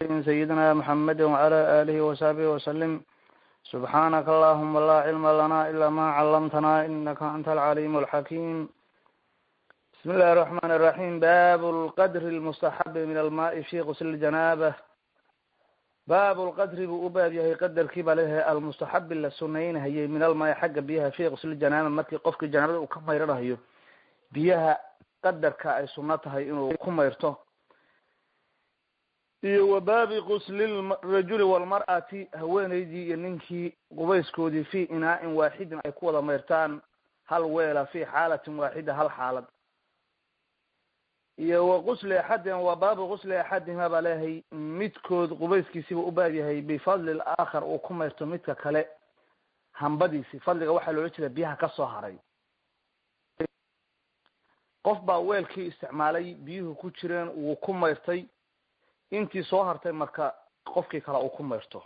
سيدنا محمد وعلى آله وصحبه وسلم سبحانك اللهم لا علم لنا إلا ما علمتنا إنك أنت العليم الحكيم بسم الله الرحمن الرحيم باب القدر المستحب من الماء في غسل الجنابة باب القدر buu u baab yahay qadarkii baa leeyahay almustaxabi la sunaynahayay min almaayi xagga biyaha fi qusli janaaba markii qofkii janaabada uu ka mayranayo biyaha qadarka ay suno tahay inuu ku mayrto iyo wa baabi qusli rajuli walmar'ati haweeneydii iyo ninkii qubayskoodii fi inaa-in waaxidin ay ku wada mayrtaan hal weela fi xaalatin waaxida hal xaalad iyo wa qusli axadin wa baabu qusli axadihima baa leeyahay midkood qubayskiisiiba u baab yahay bifadli laakhar uu ku mayrto midka kale hambadiisi fadliga waxaa loola jeeda biyaha kasoo haray qof baa weelkii isticmaalay biyuhu ku jireen wuu ku mayrtay intii soo hartay marka qofkii kale uu ku mayrto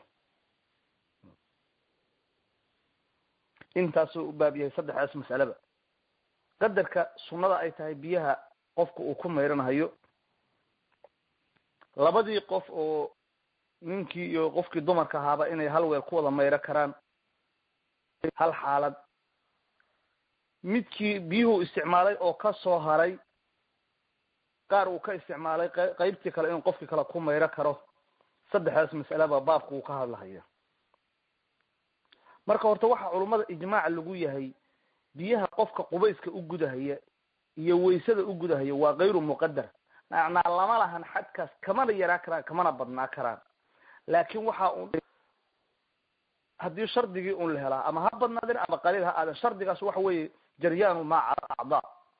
intaasuu u baab yahay saddexdaas mas'aleba qadarka sunnada ay tahay biyaha qofka uu ku mayranahayo labadii qof oo ninkii iyo qofkii dumarka ahaaba inay hal weel ku wada mayro karaan hal xaalad midkii biyuhu isticmaalay oo ka soo haray qaar uu ka isticmaalay qeybtii kale inuu qofkii kale ku mayro karo saddexdaas mas'aleba baabka uu ka hadlahaya marka horta waxaa culummada ijmaac lagu yahay biyaha qofka qubayska u gudahaya iyo waysada u gudahaya waa kayru muqadar macnaa lama lahan xadkaas kamana yaraa karaan kamana badnaa karaan laakin waxa un haddii shardigii un la helaa ama ha badnaadin ama qaliil ha aadan shardigaas waxa weeye jaryaanu maa cala acdaa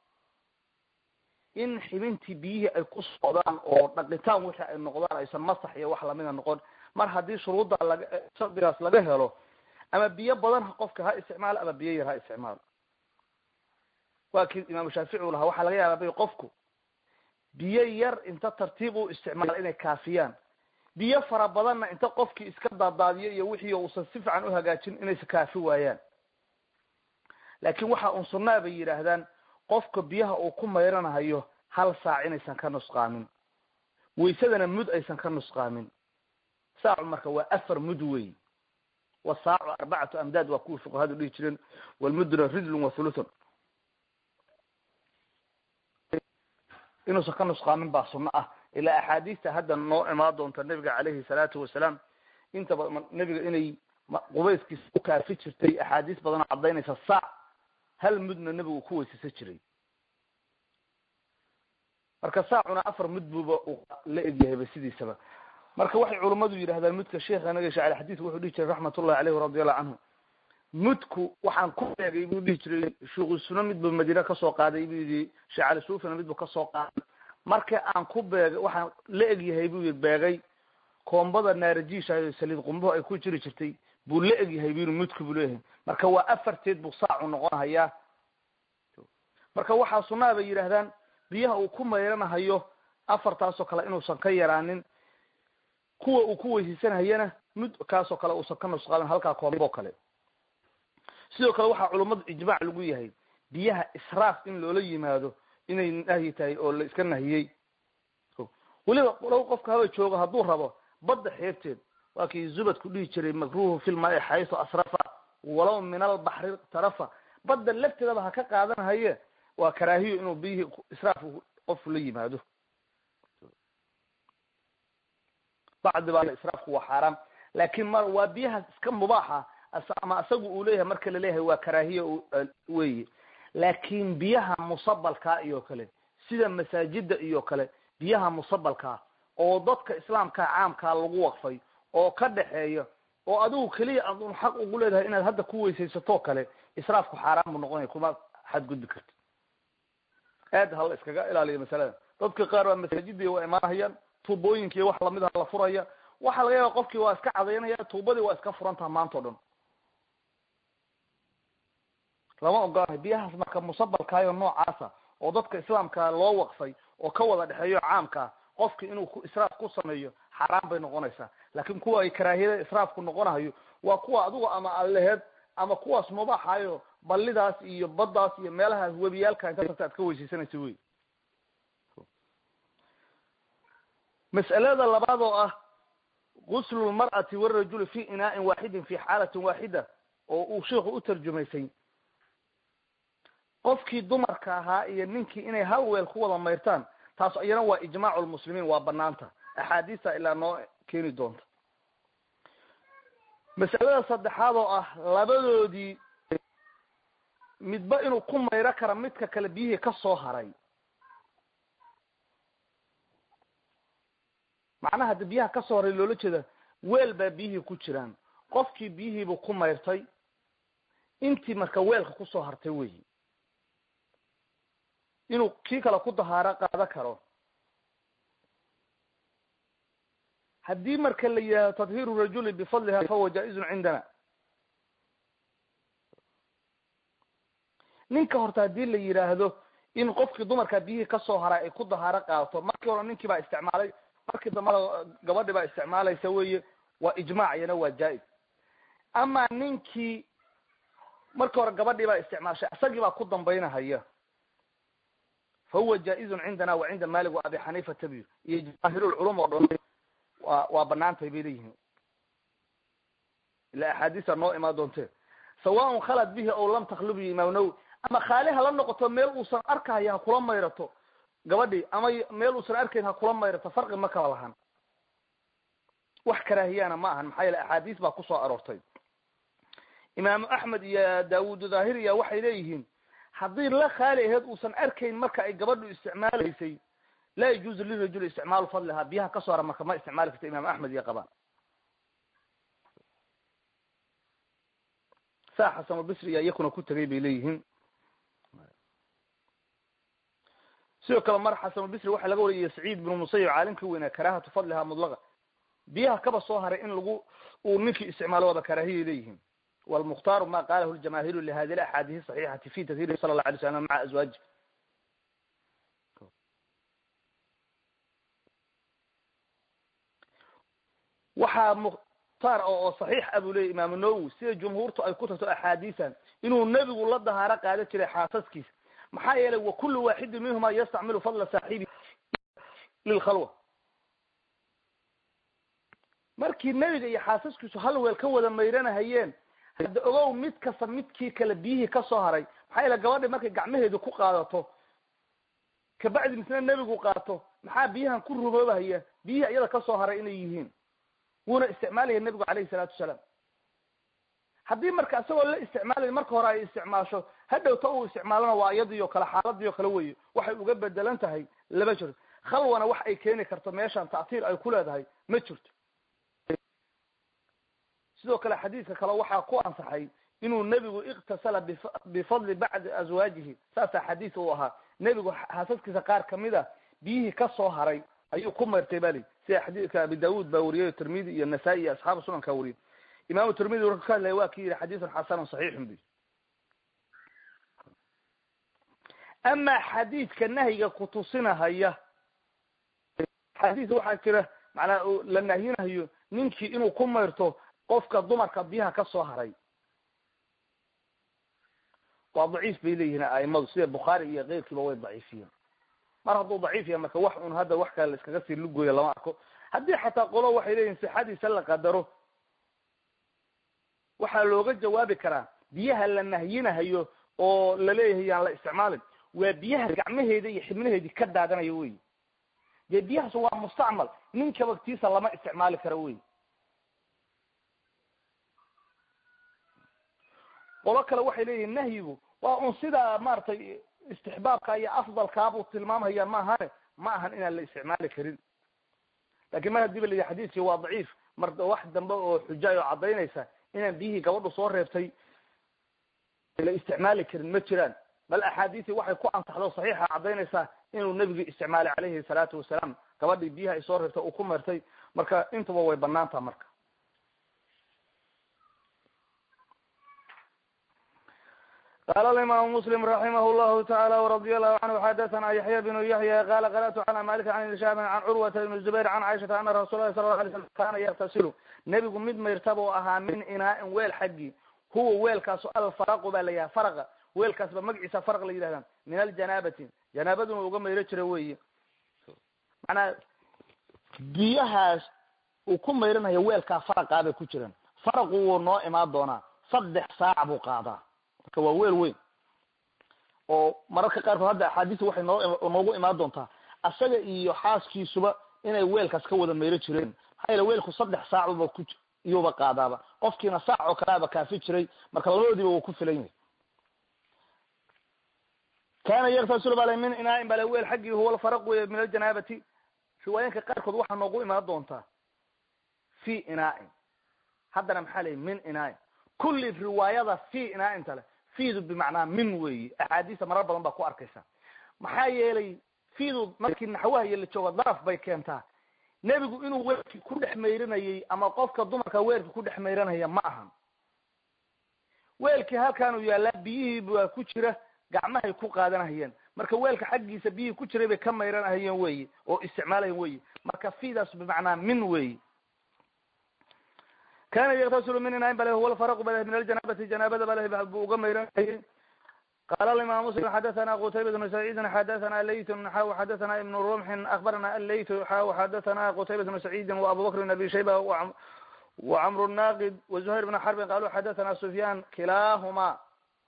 in xibintii biyihii ay ku socdaan oo dhaqitaan wixii ay noqdaan aysan masax iyo wax lamida noqon mar haddii shuruudda laga shardigaas laga helo ama biyo badan qofka ha isticmaalo ama biyo yar ha isticmaalo waa kii imaamu shaafici u lahaa waxaa laga yaabaa bay qofku biyo yar inta tartiib u isticmaalo inay kaafiyaan biyo fara badanna inta qofkii iska daadaadiyo iyo wixii uusan si fiican u hagaajin inaysa kaafi waayaan laakin waxa un sunnaa bay yidhaahdaan qofka biyaha uu ku mayranahayo hal saac inaysan ka nusqaamin waysadana mud aysan ka nusqaamin saacu marka waa afar mud wey wasaacu arbacatu amdaad waa kuwii fuqahadu dhihi jireen walmuduna ridlun wa thuluthun inuusan ka nusqaamin baa sunno ah ilaa axaadiista hadda noo imaan doonta nebiga caleyhi salaatu wasalaam inta badan nebiga inay qubayskiisa u kaafi jirtay axaadiis badanoo caddaynaysa saac hal mudna nebigu ku weysaysan jiray marka saacuna afar mud buuba uu la egyahayba sidiisaba marka waxay culummadu yidhahdaan mudka sheekha naga shacel xadiidku wuxuu dhihi jiray raxmatullahi caleyhi radiallahu canhu mudku waxaan ku beegay buu dhihi jiray shuuqisuna midbu madiine kasoo qaaday buu yidhi sheekh cali suufina midbu kasoo qaaday marka aan ku beegay waxaan la egyahay buu yii beegay koombada naarajiisha saliid qumbuhu ay ku jiri jirtay buu la egyahay bu yii mudku buu leeyahay marka waa afarteed buu saacu noqonahayaa marka waxaa sunnaha bay yidhaahdaan biyaha uu ku mayranahayo afartaasoo kale inuusan ka yaraanin kuwa uu ku weysaysanhayana mud kaasoo kale uusan ka nusqaamin halkaa koombo kale sidoo kale waxaa culummadu ijmaac lagu yahay biyaha israaf in loola yimaado inay nahyi tahay oo la iska nahiyey weliba low qofka haba joogo hadduu rabo badda xeebteed waa kii zubadku dhihi jiray makruhu filmai xaysu asrafa walow min albaxri tarafa badda lafteedaba ha ka qaadanahaye waa karaahiyo inuu biyihii israaf qofku la yimaado bacdi baa israafku waa xaaraam laakin mar waa biyahaas iska mubaaxa ama isagu uu leeyahay marka laleeyahay waa karaahiya weye laakin biyaha musabalkaa iyo kale sida masaajida iyo kale biyaha musabalkaa oo dadka islaamka caamkaa lagu waqfay oo ka dhexeeya oo adigu keliya adun xaq ugu leedahay inaad hadda ku weysaysatoo kale israafku xaaraan buu noqonaya kuma xadgudbi karti aad hala iskaga ilaaliya masalada dadka qaar waa masaajidii waa imaanahayaan tuubooyinki wax lamida la furaya waxaa laga yaaba qofkii waa iska cadaynaya tuubadii waa iska furantaha maanta o dhan lama ogolahay biyahaas marka musabalkaayo noocaasa oo dadka islaamka loo waqfay oo ka wada dhexeeyo caamkaa qofki inuu ku israaf ku sameeyo xaaraan bay noqonaysaa laakin kuwa ay karaahiyada israafku noqonahayo waa kuwa adigu ama aleheed ama kuwaas mubaaxayo ballidaas iyo baddaas iyo meelahaas webiyaalka inta tagta aad ka weysaysanaysa wey mas'alada labaad oo ah guslu lmar'ati warajuli fi inaa'in waaxidin fi xaalatin waaxida oo uu sheikhu u tarjumaysay qofkii dumarka ahaa iyo ninkii inay hal weel ku wada mayrtaan taas iyana waa ijmaacu lmuslimiin waa banaanta axaadiista ilaa noo keeni doonta masalada saddexaad oo ah labadoodii midba inuu ku mayro kara midka kale biyihii ka soo haray macnaha hadda biyaha ka soo haray loola jeeda weel baa biyihii ku jiraan qofkii biyihiibuu ku mayrtay intii marka weelka kusoo hartay weyi inuu kii kale ku dahaaro qaado karo haddii marka la yidhahdo tadhiiru rajuli bifadliha fahuwa jaa-izun cindana ninka horta haddii la yidhaahdo in qofkii dumarka biyihii kasoo haraa ay ku dahaaro qaadato markii hore ninkii baa isticmaalay markii dambana gabadhi baa isticmaalaysa weye waa ijmaac iyana waa jaa-iz ama ninkii markii hore gabadhii baa isticmaashay isagii baa ku dambaynahaya fa huwa jaa-izun cindana wa cinda malik wa abi xaniifata biyo iyo jamaahirulculum oo dhan waa waa banaantay bay leeyihiin ila axaadiisa noo imaan doonte sawaaun khalad bihi ow lam taklub iyo imaam nawowi ama khaali hala noqoto meel uusan arkahaya ha kula mayrato gabadhii ama meel uusan arkayn ha kula mayrato farqi ma kala lahan wax karaahiyana ma ahan maxaa yeele axaadiis baa kusoo aroortay imaamu axmed iyo daawud dhahiriya waxay leeyihiin haddii la khaali aheyd uusan arkayn marka ay gabadhu isticmaalaysay laa yajuuzu lirajuli isticmaalu fadlihaa biyaha kasoo hara marka ma isticmaali karta imaam axmed iyo qabaan saa xasanulbisri iya iyakuna ku tegay bay leeyihiin sidoo kale mar xasanulbisri waxaa laga wariyay saciid binu musayib caalimkii weynaa karaahatu fadlihaa mudlaqa biyaha kaba soo haray in lagu uu ninkii isticmaalo waaba karaahiyay leeyihiin walmukhtaaru ma qalahu ljamaahiru lihadi alaxaadiis saxiixati fi tadhiri sala allahu alay slam maca azwaaji waxaa mukhtaar oo saxiix a buu leeyay imaamu nawowi sida jumhuurtu ay ku tagto axaadiisan inuu nebigu la dahaaro qaada jiray xaasaskiisa maxaa yeelay wa kullu waaxidin minhuma yastacmilu fadla saaxibi lilkhalwa markii nebiga iyo xaasaskiisu hal weel ka wada mayranahayeen hadda ogow mid kasta midkii kale biyihii kasoo haray maxaa yeele gabadhi markay gacmaheedu ku qaadato kabacdi misna nebigu qaato maxaa biyahan ku ruboobahaya biyihii iyada kasoo haray inay yihiin wuuna isticmaalaya nebigu calayhi salaatu wasalaam haddii marka isagoo la isticmaalay marka hore ay isticmaasho hadhowta uu isticmaalona waa iyadii o kale xaaladii o kale weye waxay uga bedelan tahay lama jirto khalwana wax ay keeni karto meeshan ta'tiir ay ku leedahay ma jirto sidoo kale xadiidka kale waxaa ku ansaxay inuu nebigu iktasala bifadli bacdi azwaajihi saasaa xadiis uu ahaa nebigu xaasaskiisa qaar kamida biyihii kasoo haray ayuu ku mayrtay bali sida xadiidka abi daawud baa wariyay tirmidi iyo nasaa-i iyo asxaabu sunankaa wariyay imaamu tirmidi warka ka hadlaya waa ki yihi xadiisun xasanun saxiixun bi amaa xadiidka nahyiga kutusinahaya xadiis waxaa jira macnaa la nahyinahayo ninkii inuu ku mayrto qofka dumarka biyaha kasoo haray waa daciif bay leeyihiin aimadu sida bukhaari iyo keyrkiiba way daciifiyeen mar hadduu daciif yahay marka wax un hadda wax kale la iskaga sii lugooya lama arko haddii xataa qolo waxay leeyihin sixadiisa la qadaro waxaa looga jawaabi karaa biyaha la nahyinahayo oo laleeyahay yaan la isticmaalin waa biyaha gacmaheeda iyo xibnaheedii ka daadanayo wey dee biyahaas waa mustacmal ninka waktiisa lama isticmaali karo wey qolo kale waxay leeyihin nahyigu waa un sidaa maaragtay istixbaabka iyo afdalkaabuu tilmaamhaya ma ahane ma ahan inaan la isticmaali karin lakin mar hadii ba la yihi xadiiskii waa daciif mar wax dambe oo xujaay oo caddaynaysa inaan biyihii gabadhu soo reebtay la isticmaali karin ma jiraan bal axaadiisii waxay ku ansaxdo saxiixa caddaynaysaa inuu nebigii isticmaalay calayhi salaatu wasalaam gabadhii biyaha ay soo reebtay uu ku meertay marka intuba way banaantaha marka qala alimaamu muslim raximah llahu tacaala wradia allahu canhu xadathana yaxya bnu yaxya qala qara'tu cala malik can ibni can curwata ibni zubayr can caaishata ana rasul lahi sala lau alay slam kana yaktasilu nebigu mid mayrtaba u ahaa min inaa-in weel xaggii huwa weelkaasu alfaraqu baa la yahay faraqa weelkaas ba magaciisa faraq la yidhahdaa min aljanaabati janaabaduna uga mayro jira weeye macnaa biyahaas uu ku mayranayo weelkaa faraqaa bay ku jiraan faraqu wuu noo imaan doonaa saddex saac buu qaadaa marka waa weel weyn oo mararka qaarkood hadda axaadiista waxay noo noogu imaan doontaa asaga iyo xaaskiisuba inay weelkaas ka wada mayro jireen maxaa yeele weelku saddex saacuba ku iyuuba qaadaaba qofkiina saac oo kaleaba kaafi jiray marka labadoodiiba wuu ku filan yahay kana yaktasil bale min inaain bale weel xaggii huwa alfaraq wey min aljanaabati riwaayinka qaarkood waxaa noogu imaan doontaa fi inaain haddana maxaa leyi min inaain kulli riwaayada fi inaainta le fiidu bimacnaa min weyi axaadiista marar badan baa ku arkaysa maxaa yeelay fiidu markii naxwaha iyo la joogo daraf bay keentaa nebigu inuu weelkii ku dhex mayranayay ama qofka dumarka weelka ku dhex mayranaya ma ahan weelkii halkaanuu yaallaa biyihii baa ku jira gacmahay ku qaadanahayeen marka weelka xaggiisa biyihii ku jiray bay ka mayranahayeen weyi oo isticmaalayen weyi marka fidaas bimacnaa min weyi kana yaktasulu min inain bale huwa alfaraqu bale min aljanaabati janaabada bale buu uga mayranayay qala alimam muslim xadathana qutayba bnu saciidin xadathana laytun xaw xadathana ibnu rumxin akbarana alaytu xaw xadathana qutayba bnu saciidin wa abu bakr bn abi shayba wacamr naqid wazuhayr bn xarbin qalu xadathana sufyan kilahuma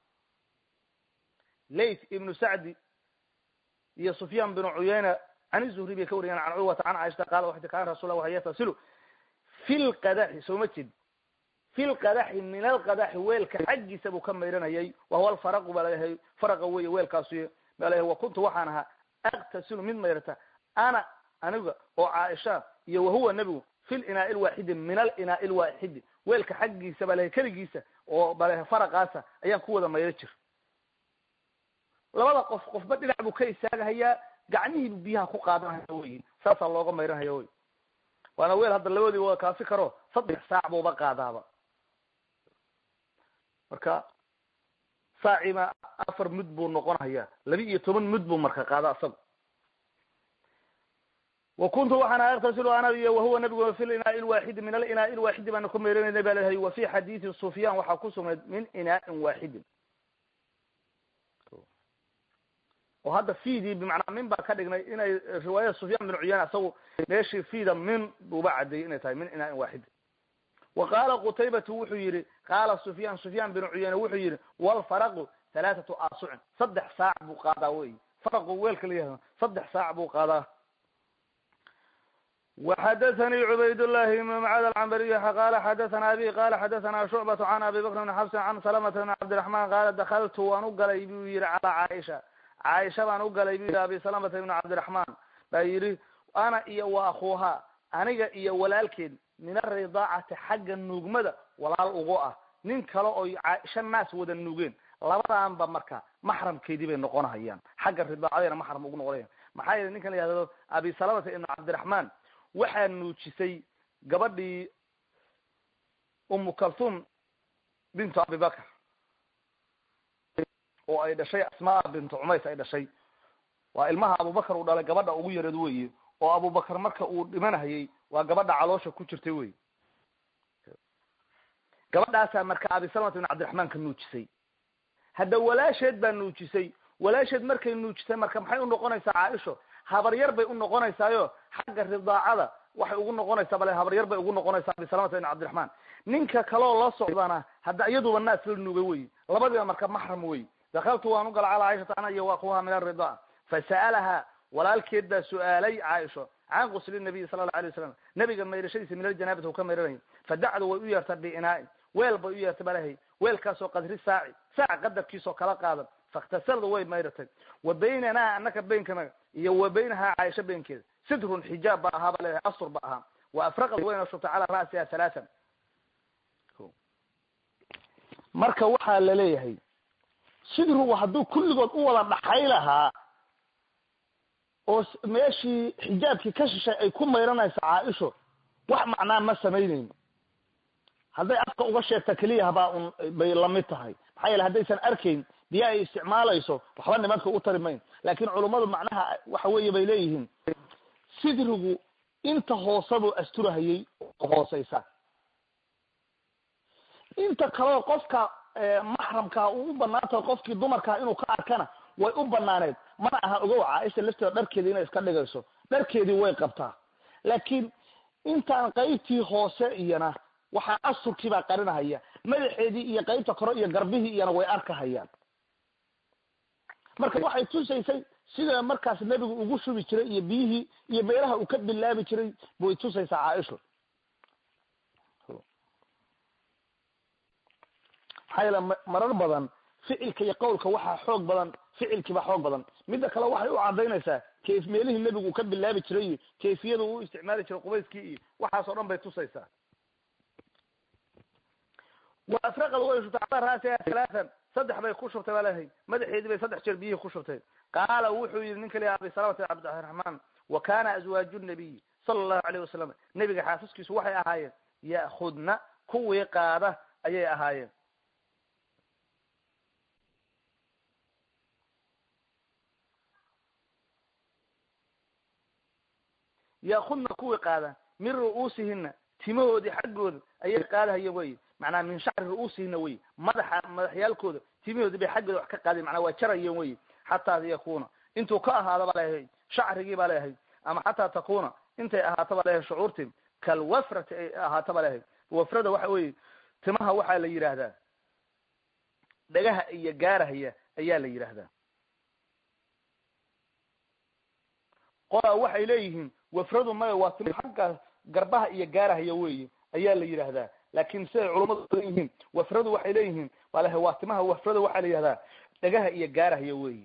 layt ibnu sacdi iyo sufyan bnu cuyayna can zuhri bay ka wariyeen can curwata can caaishata qala waxay kana rasul waxa yatasilu fi lqadaxi soo ma jid fi lqadaxi min alqadaxi weelka xaggiisa buu ka mayranayay wahuwa alfaraqu baa laleeyahay faraqa wey weelkaasuy baa leeyahay wa kuntu waxaan ahaa aktasilu mid mayrata ana aniga oo caaisha iyo wahuwa nebigu fi linaa'i lwaaxidi min alinaa'i lwaaxidi weelka xaggiisa baa leeyahay keligiisa oo baa leeyahay faraqaasa ayaan ku wada mayro jir labada qof qofba dhinac buu ka istaagahayaa gacmihiibu biyaha ku qaadanhaya wey saasaa looga mayranhaya wey waana weel hadda labadii waa kaafi karo saddex saac buuba qaadaaba marka saaciba afar mud buu noqonhayaa laba iyo toban mud buu marka qaada asaga wa kuntu waxaan aktasilu ana iyo wahuwa nabigu fi linaa'i lwaaxidi min alinaa'i lwaaxidi baana ku mayranayna ba leeyahay wa fi xadiidi sufyan waxaa ku sugnayd min inaa'in waaxidin oo hadda fiidii bimacnaa min baa ka dhignay inay riwaayada sufyan bin cuyana isagu meeshii fiida min buuba cadeeyey inay tahay min inaain waaxid wa qaala qutaybatu wuxuu yihi qaala sufyan sufyan bin cuyana wuxuu yihi walfaraqu halaathatu asucin saddex saac buu qaadaa wey faraqu weelka la yihahdo saddex saac buu qaadaa وxdثnي عbayd اللhi بن mcd الcmbry qala xadaثna abi qala xadaثna shucbaة can abi bakr بn xabsi can salmة بn cabdiرaحman qala dakltu waan u galay buu yihi calى caaisha caaisha baan u galay bu yihi abi salamata ibn cabdiraحman baa yihi ana iyo wa akuuha aniga iyo walaalkeed min aridaacati xagga nuugmada walaal ugu ah nin kale oo caaisha naas wada nuugeen labadaanba marka maxramkeedii bay noqonahayaan xagga ridaacadayna maxram ugu noqonayan maxaa yeele ninkan la yihahdo abi salamata ibn cabdiraحman waxaa nuujisay gabadhii umu kalthum bintu abibakr oo ay dhashay asmaa bintu cumays ay dhashay waa ilmaha abubakar uu dhalay gabadha ugu yareed weye oo abubakar marka uu dhimanahayay waa gabadha caloosha ku jirtay wey gabadhaasaa marka abisalmat ibn cabdiraxmaan ka nuujisay hadda walaasheed baa nuujisay walaasheed markay nuujisay marka maxay unoqonaysaa caaisho habaryar bay unoqonaysaayo xagga ridaacada waxay ugu noqonaysaa bale habaryar bay ugu noqonaysaa abisalamata ibn cabdiraxmaan ninka kaleo la socdana hadda iyaduba naas la nuugay wey labadiiba marka maxram wey dakaltu waan u gala calaa caaishata ana iyo waakuha min aridaa fasa'alaha walaalkeed baa su-aalay caaisho can qusli nabiy sala allau alay wasalam nabiga mayrashadiisa min aljanaabati u ka mayranayay fadacdu way u yeertaa biinaain weel bay u yeertay balahay weelkaasoo qadri saaci saac qadarkiisoo kala qaadan fakhtasaldu way mayratay wa baynanaa anaka beynkanaga iyo wa baynahaa caaisha beynkeeda sidrun xijaab ba ahaa ba leedahay astur ba ahaa wa afraqad wayna shubtay calaa ra'siha halaatan marka waxaa la leeyahay sidru hadduu kulligood u wada dhaxay lahaa oo meeshii xijaabkii ka shishay ay ku mayranayso caaisho wax macnaa ma samaynayno hadday afka uga sheegta keliya habaa un bay lamid tahay maxaa yeele haddaysan arkayn biyo ay isticmaalayso waxba nimanka u tari mayn laakin culummadu macnaha waxa weeye bay leeyihiin sidrigu inta hoosabuu asturahayay hooseysa inta kaleo qofka maxramkaa uu u banaantahay qofkii dumarkaa inuu ka arkana way u banaaneed mana aha ogow caaisha lafteeda dharkeedii inay iska dhigayso dharkeedii way qabtaa laakiin intaan qaybtii hoose iyana waxaa asurkii baa qarinahaya madaxeedii iyo qaybta kore iyo garbihii iyana way arkahayaan marka waxay tusaysay sida markaas nebigu ugu shubi jiray iyo biyihii iyo meelaha uu ka bilaabi jiray bay tusaysaa caaisho maxaa yeele marar badan ficilka iyo qawlka waxaa xoog badan ficilkiibaa xoog badan midda kale waxay u cadaynaysaa kayf meelihii nebigu uu ka bilaabi jiray iyo kayfiyada uu isticmaali jiray qubayskii iyo waxaas oo dhan bay tusaysaa wa afraqad way shubtay calaa raasiha halaatan saddex bay ku shubtay baa leehay madaxeedii bay saddex jeer biyihii ku shubtay qaala wuxuu yihi ninka liha abi salamata cabdiraxmaan wa kana azwaaju nabiy sala allahu alayh wasalam nebiga xaasaskiisu waxay ahaayeen ya'khudna kuwii qaada ayay ahaayeen yaakudna kuwii qaada min ru'uusihina timahoodii xaggooda ayay qaadahaya wey macnaa min shacri ru'uusihina wey madaxa madaxyaalkooda timahoodii bay xaggooda wax ka qaadayen manaa waa jarayeen wey xataa yakuna intuu ka ahaado ba leeyahay shacrigii baa leeyahay ama xataa takuna intay ahaato ba leeyahay shucuurti kalwafrati ay ahaato ba leeyahay wafrada waxa weye timaha waxaa la yidhaahdaa dhagaha iyo gaarahaya ayaa la yidhaahdaa qolaa waxay leeyihiin wafradu maya waa tim xagga garbaha iyo gaarahaya weeye ayaa la yidhaahdaa laakin siday culummadu badan yihiin wafradu waxay leeyihiin waa lehay waa timaha wafrada waxaa la yidhahdaa dhagaha iyo gaarahaya weeye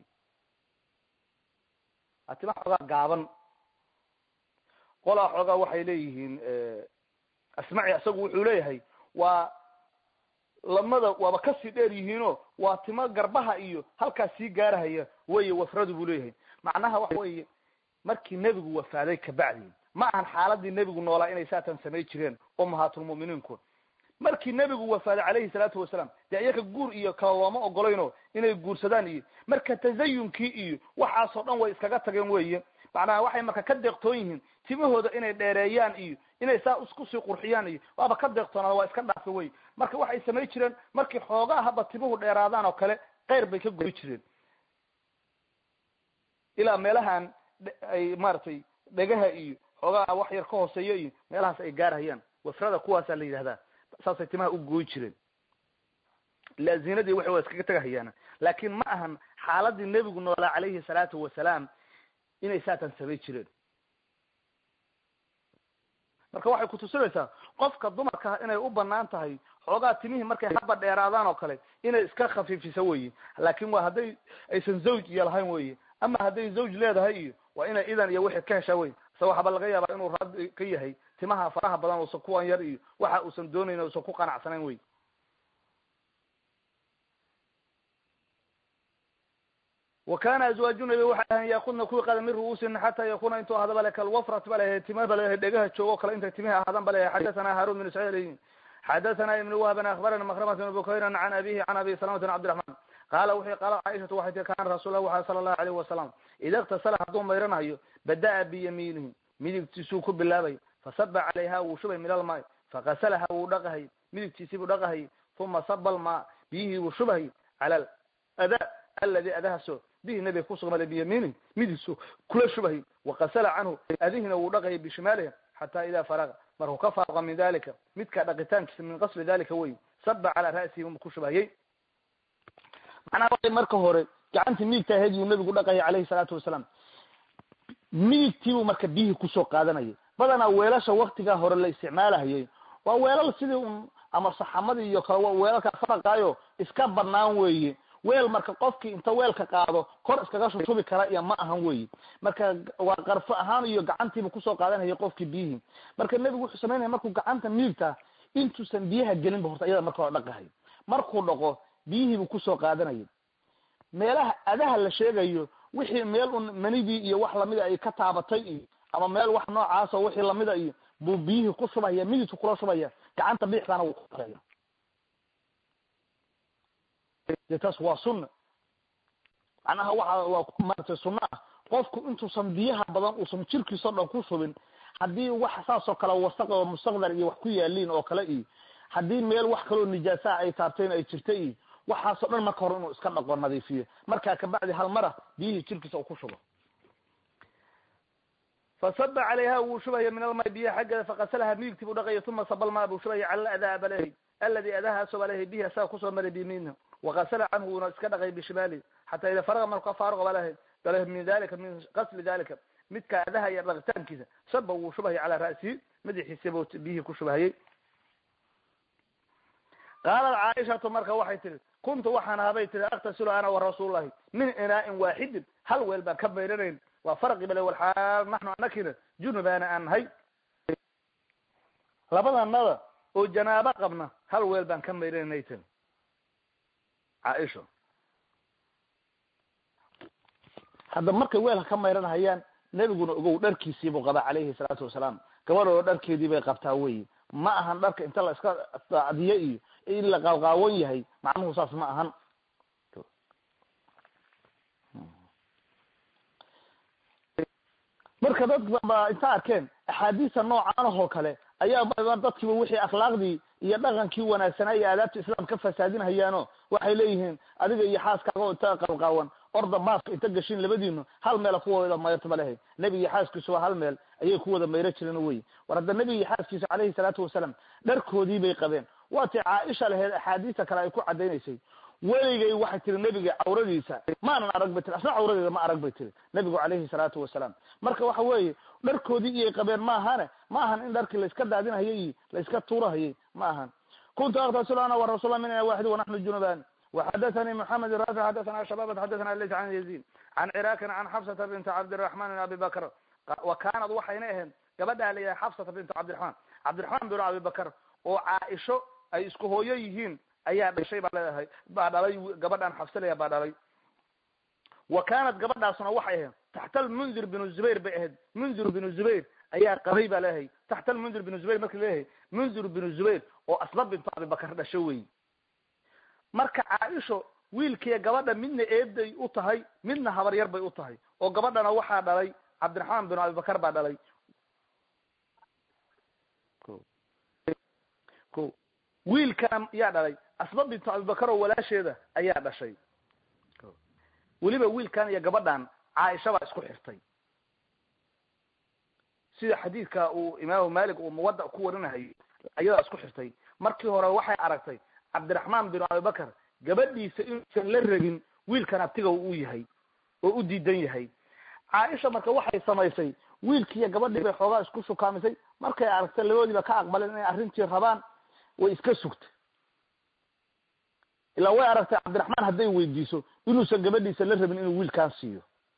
waa timaha xoogaa gaaban qolaa xoogaa waxay leeyihiin asmaci isagu wuxuu leeyahay waa lamada waaba kasii dheer yihiino waa timo garbaha iyo halkaas sii gaarahaya weye wafradu buu leeyahay macnaha waxa weeye markii nebigu wafaaday kabacdi ma ahan xaaladii nebigu noolaa inay saatan samay jireen ummahaatulmu'miniinku markii nebigu wafaaday calayhi salaatu wasalaam dee iyaka guur iyo kala looma ogolayno inay guursadaan iyo marka tazayunkii iyo waxaasoo dhan way iskaga tageen weye macnaha waxay marka ka deeqtoon yihiin timahooda inay dheereeyaan iyo inay saa iskusii qurxiyaan iyo waaba ka deeqtoonaada waa iska dhaafa wey marka waxay samay jireen markii xoogaa haba timuhu dheeraadaan oo kale keyr bay ka goy jireen ilaa meelahan ay maaragtay dhegaha iyo xoogaa wax yar ka hooseeyo iyo meelahaas ay gaarhayaan wafrada kuwaasaa la yidhahdaa saasay timaha u gooy jireen ila zinadii waxay waa iskaga tagahayaana laakin ma ahan xaaladii nebigu noolaa calayhi salaatu wasalaam inay saatan samay jireen marka waxay kutusinaysaa qofka dumarka inay u banaan tahay xoogaa timihii markay haba dheeraadaan oo kale inay iska khafiifiso weye laakin waa hadday aysan zawj iyo lahayn weye ama hadday zawj leedahay iyo waa inay idan iyo wixii ka heshaa wey se waxaba laga yaabaa inuu raadi ka yahay timaha faraha badan uusan kuwan yar iyo waxa uusan doonayn uusan ku qanacsanayn wey wa kana azwaaju nabi waxay ahayn yaakudna kuwii qaada min ru'uusina xataa yakuna intuu ahada bale kalwafrat ba leeyahay tima ba leeyahay dhegaha joogo kale intay timihi ahaadan ba leeyahay xadathana harun bin ismail xadathana ibn wahban akhbarana makhramat bn bukayran can abihi can abi salamata bn cabdiraxman qaala wuxuu qaala caaishatu waxay tii kana rasuul lah waxa sala allahu alayhi wasalam ida iktasala hadduu mayranayo bada'a biyamiinihi midigtiisuu ku bilaabay fasaba calayha wuu shubay min almaay fakasalaha wuu dhaqahay midigtiisii buu dhaqahay uma saba almaa biyihii wuu shubhay cala ada aladi adahaaso bihi nabiga kusugmala biyamiinihi midigsu kula shubhay wakasala canhu adihina wuu dhaqayay bishimaaliha xata ida faraga markuu ka faaqa min dalika midka dhaqitaankiisa min qasli dalika wey saba calaa ra'sihi u ku shubhayay macnaha waay marka hore gacantii midigta ahayd yuu nabigu dhaqayay calayhi salaatu wasalaam midigtiibuu marka biyihii kusoo qaadanayay badanaa weelasha waktigaa hore la isticmaalahayay waa weelal sidii un ama saxamadii iyo kale weelalka faraqaayo iska banaan weeye weel marka qofkii inta weelka qaado kor iskaga shushubi kara iyo ma ahan weyi marka waa qarfo ahaan iyo gacantiiba kusoo qaadanaya qofkii biyihii marka nebigu wuxuu samaynaya markuu gacanta midigta intuusan biyaha gelinba horta iyada marka hore dhaqahay markuu dhaqo biyihiibuu kusoo qaadanaya meelaha adaha la sheegayo wixii meel un manidii iyo wax lamida ay ka taabatay iyo ama meel wax noocaasoo wixii lamida iyo buu biyihii ku shubaya midigtu kula shubaya gacanta bidixdaana wuu kuaya de taas waa sunna macnaha waxa waa maratay sunna ah qofku intuusan biyaha badan uusan jirkiisao dhan ku shubin haddii wax saasoo kale wasaq oo mustaqdar iyo wax ku yaaliin oo kale iyo haddii meel wax kaloo nijaasaha ay taabteen ay jirta iyo waxaasoo dhan marka hore inuu iska dhaqo nadiifiyo markaa kabacdi hal mara biyihii jirkiisa uu ku shubo fasaba calayha wuu shubaya min almay biyaha xaggeeda faqasalaha midigtii buu dhaqaya uma sabalmaa buu shubaya cala aladaa balehi aladi adahaaso balehi bihi asaga kusoo maray biyamiinha wakasala canhu wuuna iska dhaqay bishimaalihi xataa ida faraga marku ka faaruqa balehi balehi min dalika min qasli dalika midka adaha iyo dhaqitaankiisa saba wuu shubahaya calaa ra'sihi madaxiisa buu biyihii ku shubahayay qaalat caaishatu marka waxay tihi kuntu waxaan ahabay tihi aktasilu ana wa rasuullahi min inaa'in waaxidin hal weel baan ka mayranayn waa farqi bale walxaal naxnu anakina junubaana aan nahay labadanada oo janaabo qabna hal weel baan ka mayranay tiri caaisha hadda markay weelka ka mayranhayaan nebiguna ogow dharkiisiibuu qabaa calayhi salaatu wasalaam gabadhoo dharkeedii bay qabtaa wey ma ahan dharka inta la iska daacdiyo iyo in la qaawqaawan yahay macnuhu saas ma ahan marka dad ba inta arkeen axaadiista noocan ahoo kale ayaa dadkiiba wixii akhlaaqdii iyo dhaqankii wanaagsanaa iyo aadaabta islaam ka fasaadinhayaano waxay leeyihiin adiga iyo xaaskaaga oo inta qalqaawan orda maaska inta gashin labadiinu hal meela kuwada mayrtaba lehay nebiga iyo xaaskiisu waa hal meel ayay ku wada mayro jireen wey war hadda nebiga iyo xaaskiisa calayhi salaatu wasalaam dharkoodii bay qabeen waatay caaisha laheyd axaadiista kale ay ku cadaynaysay weligay waxay tiri nebiga cawradiisa maanan arag bay tiri asna cawradeeda ma arag bay tiri nebigu calayhi salaatu wasalaam marka waxa weeye dharkoodii iyay qabeen ma ahane ma ahan in dharkii laiska daadinhayay iyo laiska tuurahayay ma ahan kuntu aktasilu ana warasulla min waaxid wanaxnu junuban وxdثnي محمد رافع xdثna شبابة xdثna ليس عن يزيد عن cراkin عن xفصة بنت cabدالرحمن بن abi بكر وkanad waxayna ahayd gabadha la yahay xفصة بنت cabدiرحman cabdiرحman بن abi بكر oo caaisho ay isku hooyo yihiin ayaa dhashay baa leedahay baa dhalay gabadhan xafsalaya baa dhalay wa kanat gabadhaasna waxay ahayd taxta almundir binu zubayr bay ahayd mundir binu zubayr ayaa qabay baa leeyahay taxta almundir binu zubayr marka leeyahay mundir binu zubayr oo asba bintu abibakar dhasho wey marka caaisho wiilkiiya gabadha midna eeday u tahay midna habar yar bay u tahay oo gabadhana waxaa dhalay cabdiraxmaan binu abibakar baa dhalay ko wiilkana yaa dhalay asba bintu abibakar oo walaasheeda ayaa dhashay weliba wiilkan iyo gabadhan caaisha baa isku xirtay sida xadiidka uu imaamu malik uu muwada ku warinahayo ayadaa isku xirtay markii hore waxay aragtay cabdiraxmaan binu abibakar gabadhiisa inuusan la rabin wiilkan abtiga uu yahay oo u diidan yahay caaisha marka waxay samaysay wiilkiiyo gabadhii bay xoogaa isku shukaamisay markay aragtay labadoodiiba ka aqbaleen inay arrintii rabaan way iska sugtay ilaa way aragtay cabdiraxmaan hadday weydiiso inuusan gabadhiisa la rabin inuu wiilkaan siiyo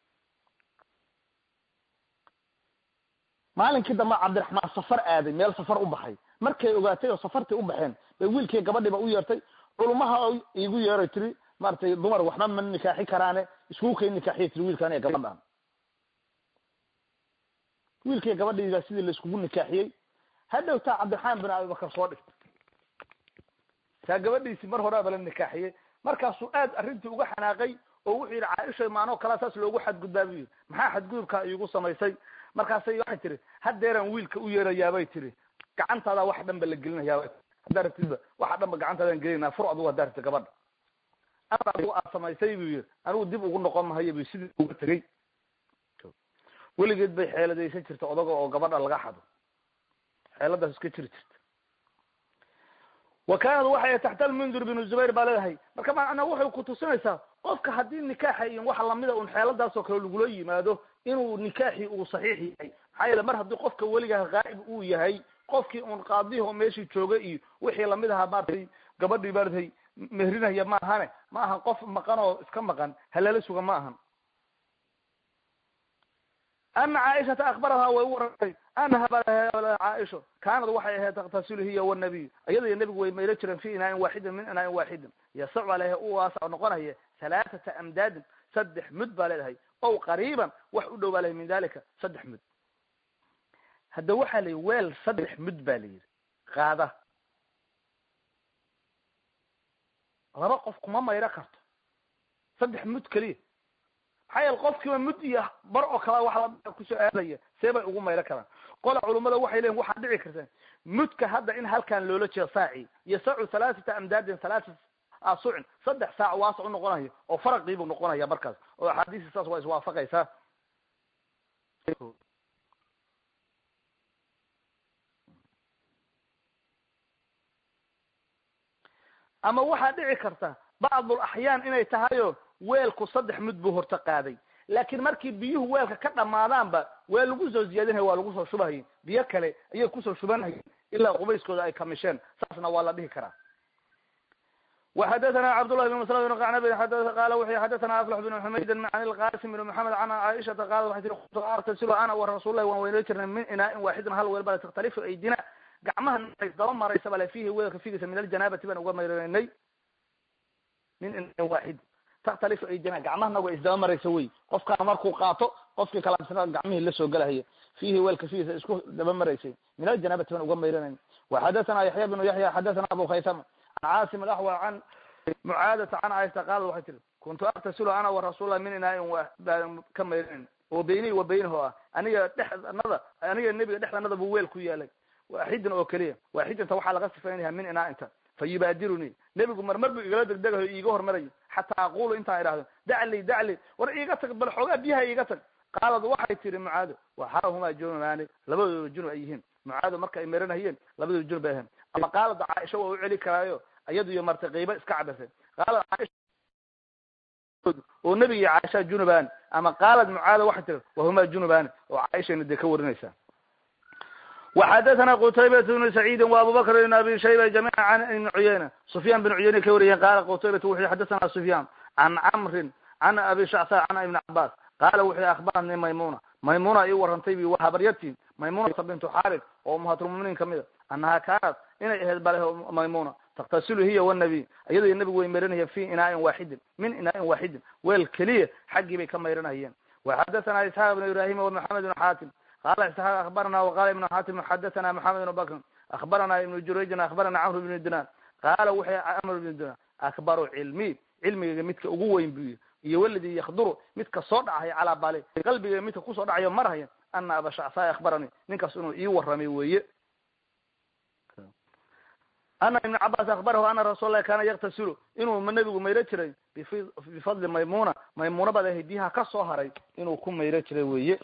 maalinkii dambe cabdiraxmaan safar aaday meel safar u baxay markay ogaatay oo safartii u baxeen bay wiilkii gabadhiiba u yeertay culmaha igu yeeray tiri maratay dumar waxba ma nikaaxi karaane iskugu kay nikaaxiya tiri wiilkaan iyo gabadhaan wiilkii gabadhiibaa sidii laiskugu nikaaxiyey hadhowtaa cabdiraxmaan bin abibakar soo dhigtay taa gabadhiisii mar horaaba la nikaaxiyey markaasuu aad arrintii uga xanaaqay oo wuxuu yidhi caaisha maanoo kalaa saas loogu xadgudbaa buu yidhi maxaa xadgudubkaa iigu samaysay markaasay waxay tihi haddeeraan wiilka u yeerayaabay tihi gacantaada wax dhan ba la gelinayaaba haddaa rabtidba waxa dhan ba gacantaadaan gelinaa fur adugu haddaa rabtid gabadha ama adigu aad samaysay buu yidhi anigu dib ugu noqon mahayo bu sidii uga tegey weligeed bay xeeladaysan jirta odaga oo gabadha laga xado xeeladaas iska jiri jirta wa kanad waxay taxta almundir binu zubayr baa leedahay marka macnaa waxay kutusinaysaa qofka haddii nikaaxa iyo waxa lamida un xeeladaas oo kale lagula yimaado inuu nikaaxii uu saxiix yahay maxaa yeele mar haddii qofka weligaha qaa'ib uu yahay qofkii un qaadihi oo meeshii jooga iyo wixii lamid ahaa maratay gabadhii maratay mehrinaya ma ahane ma ahan qof maqan oo iska maqan halala suga ma ahan ana caaishata akbarahaa way u warantay anaha caaisho kaanad waxay ahayd taktasilu hiya wanabiy iyada iyo nebigu way maylo jireen fi inaain waaxidin min inaain waaxidin yasacu aleyha u waasa noqonaya halaaثata amdaadin saddex mud baa leedahay ow qariiban wax u dhow baa lehay min dalika saddex mud hadda waxaa la yidhi weel saddex mud ba la yidhi qaada laba qof kuma mayro karto saddex mud keliya maxaa yeele qofkiiba mud iyo bar oo kala wax la kusoo aadaya see bay ugu mayro karaan qola culummada waxay leeyiin waxaad dhici kartaa mudka hadda in halkan loola jeedo saaci yasacu halaaثata amdaadin halaaثa asucin saddex saac waasac u noqonayo oo faraqiibuu noqonaya markaas oo axaadiisi saas waa iswaafaqaysaa ama waxaa dhici karta bacdul axyaan inay tahayo weelku saddex mud buu horta qaaday laakiin markii biyuhu weelka ka dhamaadaanba waa lagu soo ziyaadinaya waa lagu soo shubahayay biyo kale ayay kusoo shubanhayeen ilaa qubayskooda ay kamisheen saasna waa la dhihi karaa وxadثna cبdاللh بن مسلم بن qعنب qal wuxu xadثna أفلح بن حmaydin عن الqاsim بن محamed عن cائشhaةa qal waxay tii kuntu artasil ana وrasuل lahi waan weynoo jirnay min inaain waaxidin hal weel bale takhtalifu aydina gacmaha daba maraysa bale fihi weelka figiisa min aljanabati baan uga mayranay min inaain waaxid takhtalifu aydina gacmahana waa isdaba maraysa wey qofkaana markuu qaato qofkii kalaabsana gacmihii lasoo galahaya fihi weelka figiisa isku daba maraysay min aljanabati baan uga mayranay وxadثna yaحya بن yaحya xadثna abu khaysama an cاsim اأحوى an mucaadata can caaisha qaal waxay tiri kuntu aktasilu ana warasulla min inaain baan ka mayranin oo beynihi wa beynahu ah aniga dhexnada aniga nebiga dhexdanada buu weel ku yaalay waaxidin oo keliya waaxidinta waxaa laga sifaynaya min inaainta fa yubaadirunii nebigu marmar buu igala degdegayo iiga hormarayo xataa aqulu intaan idhahdo dacli dacli war iiga tag bal xoogaa biyaha iiga tag qaalad waxay tiri mucaado waxarahumaa junubaani labadooda junub ay yihiin mucaado marka ay maranahayeen labadooda junub ay ahayn ama qaalada caaisha waa u celi karaayo iyadu iyo marta qiiba iska cabasay qaalad caaisha oo nebiga iyo caaisha junubaan ama qaalad mucaada waxay tiri wahumaa junubaan oo caaishayna dee ka warinaysaa وxadثna qtaybat بن سacيidi وabubakr بn abi shayba جamيعا an ibn cuyayna سufyan بن cuyayna ka wariyeen qala qtaybat wuxu xadثna سufyan can cmri can abi shacsa can ibn cabas qala wuxu akhbarani maymuna maymuna ii warantay bi habaryartii maymunata bintu xarid oo umahatlmuminiin kamida anaha kaanat inay ahayd bale maymuna taktasilu hiya wnabiy iyado nabigu way mayranaya fi inaain waaxidin min inaain waaxidin weel keliya xaggii bay ka mayranayeen وxadثna isxaaq بn ibrahim ومحamed بn xatim qala isxaaq akhbarana waqala ibn xatim xadثna maxamed بn bakr akhbarana ibn jurayjin akhbarana cmr bn dinar qaala wuxuu cmr bn dinar akbaru cilmi cilmigayga midka ugu weyn buy iyo waladii yakduru midka soo dhacaya calaa bali qalbigayga midka kusoo dhacayo marhaya ana aba shacsaa akhbarani ninkaas inuu ii waramay weeye ana ibn cabas akhbarahu ana rasuul lahi kana yaktasilu inuu nabigu mayro jiray bifadli maymuna maymuna bad ahay biyaha ka soo haray inuu ku mayro jiray weeye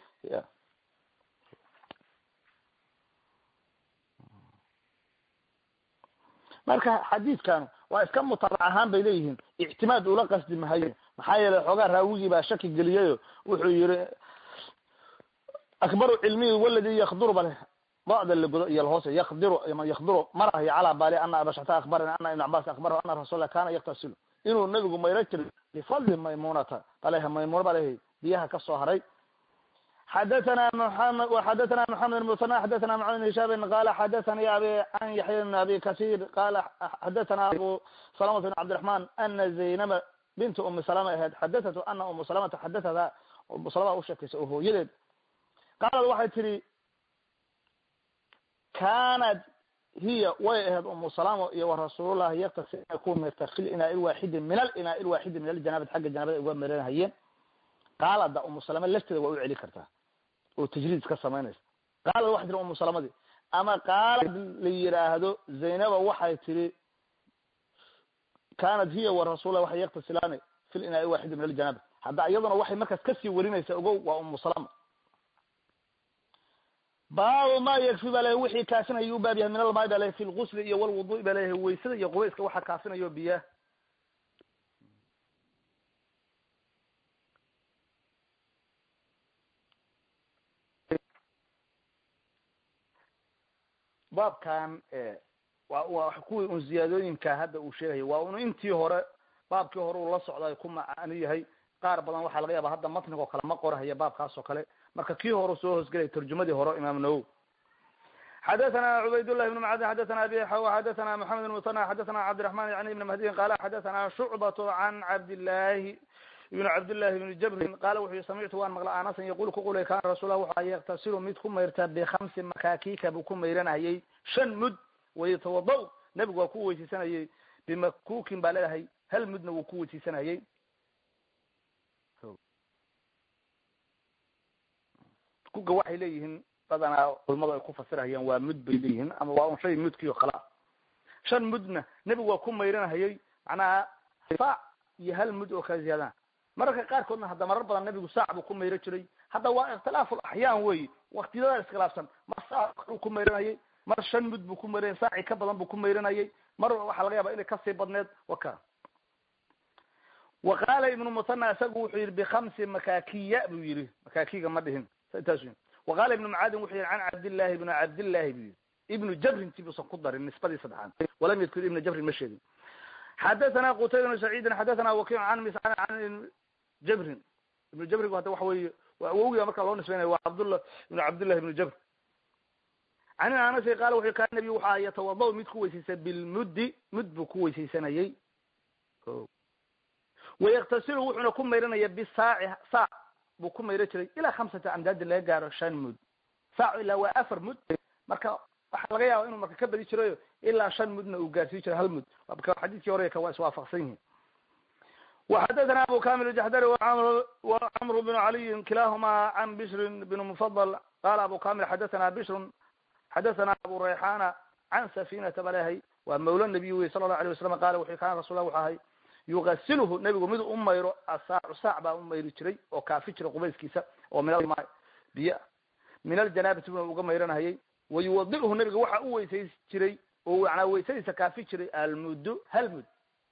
marka xadiidkan waa iska mutaabac ahaan bay leeyihiin ictimaad ula qasdi mahayo maxaa yeelay xoogaa raawigii baa shaki geliyayo wuxuu yihi akbaru cilmiyi waladi yakduru bale bacda lagodo iyo lahoose yakdiru yakduru marahayo calaa bali ana abashata akhbarani ana ibn cabas akhbarahu ana rasulla kana yaktasilu inuu nabigu mayro jiray bifadli maymunata baleha maymuna baleha biyaha kasoo haray xadathana muamed xadathana maxamed musana xadathana maxamed hishaabin qala xadathani abi an yaxya bn abi kasir qala xadathana abu salamata bn cabdiraحman ana zaynaba bintu umi salama ahayd xadathatu ana umu salamata xadathada umu salama usheekaysa oo hooyadeed qaalad waxay tihi kanat hiya way ahayd umu salama iyo warasuulullahi yaktasi inay ku mirta fi linaa lwaaxidi min alinaa lwaaxidi min aljanabati xagga janabada ay uga miranahayeen qaalada umu salama lafteeda waa u celi kartaa oo tajriid ka samaynaysa qaalad waxay tiri umu salamadii ama qaalad la yiraahdo zaynaba waxay tiri kanat hiya warasulla waxay yaktasilaani fi linaa waaxidi min aljanaba hadda iyaduna waxay markaas kasii warinaysa ogow waa umu salama baabu ma yakfi ba lehay wixii kaafinaya u baab yahay min almaai ba lehay fi lgusli iyo walwudu'i ba lehay waysada iyo qubayska waxa kaafinayo biyaah baabkan wa waa kuwii un ziyaadooyinka hadda uu sheegayo waa un intii hore baabkii hore uu la socday ku macano yahay qaar badan waxaa laga yaaba hadda matnigo kale ma qorahaya baabkaas oo kale marka kii hore soo hoosgelaya tarjumadii hore imaam nawowi xadathana cubaydالlah ibn macadin xadathana abi xaw xadathana maxamed bn musana xadathana cabdiraحman yani ibn mahdiyin qala xadathana shucbat can cabdillahi ibn cabdillahi ibn jabrin qala wuxu yii samictu waan maqla anasan yaqul ku qulay kana rasulah waxa yaktasilu mid ku mayrta bikamsi makakika buu ku mayranayay shan mud wayatawada nebigu waa ku weysiisanayay bimakukin baa leedahay hal mudna wuu ku weysiisanayay kuga waxay leeyihiin badanaa culamadu ay ku fasirahayaan waa mud bay leeyihiin ama waa un shay mudkiio kala shan mudna nebigu waa ku mayranahayay macnaha saac iyo hal mud oo kala ziyaadana mararka qaarkoodna hadda marar badan nebigu saac buu ku mayro jiray hadda waa ikhtilaafu laxyaan wey waktiyada iskhilaafsan ma saac ku mayranayay mar shan mud buu ku marinay saaci ka badan buu ku mayrinayay mar waxaa laga yaaba inay kasii badneed waka wa qaala ibnu musana isagu wuxuu yihi bikhamsi makakiya buu yihi makakiga ma dhihin intaas wa qaala ibnu mucaadin wuxuu yihi can cabdillahi ibnu cabdillahi buu yihi ibnu jabrin ti buusan ku darin nisbadii saddexaad walam yadkur ibna jabrin ma sheegin xadathana qutayba ibnu saciidin xadathana wakiic can mis can jabrin ibnu jabrigu hadda waxa weeye waa awowgiga marka loo nisbeynaya waa cabdullah ibnu cabdillahi ibnu jabr can anasi qaala wuxu kaan nabiyu waxa yatawada mid ku weysaysa bilmuddi mud buu ku weysaysanayay wayaktasilu wuxuuna ku mayranaya bisaaci saac buu ku mayran jiray ilaa khamsati amdaadi laga gaaro shan mud saac ilaa waa afar mud marka waxaa laga yaaba inuu marka ka badi jirayo ilaa shan mudna uu gaarsiin jiro hal mud marka xadiiskii hore ka waa iswaafaqsan yihin وxadثna abu kamil الجحdrي وcmr بن عaliyi kilahma can bشr بن mfضل qala abu kamil xadaثna bشr xadaثna abu rayxana can safinata balehay waa mawla nabiy wey sala الlahu عalيه wasalam qala wuxu kana rasul lah wuxu ahay yugasilhu nebigu mid u mayro asaacu saac baa u mayri jiray oo kaafi jiray qubayskiisa oo min biyo min aljanaabati buna uga mayranahayay wayuwadilhu nebiga waxa u weysays jiray oo manaa weysadiisa kaafi jiray almuddu hal mud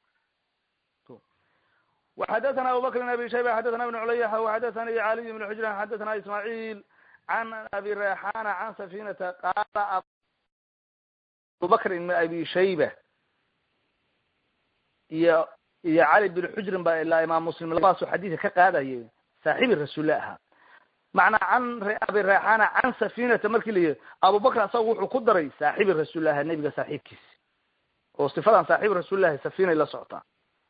وxadثna abu bkr بn abi shayba xadثna بn culayx وxadثnي عaliي بن xujr xadثna ismاعيل can abi rayxana can safinata qala abu bakr ibn abi shayba iyo iyo cali bin xujrin ba ilaa imaam muslim labadaasu xadiidka ka qaadayay saaxibi rasuulle ahaa macnaa can abi rayxana can safinata markii la yihi abubakr asaga wuxuu ku daray saaxibi rasuulle ahaa nebiga saaxiibkiisi oo sifadan saaxibi rasuulillahi safinay la socotaa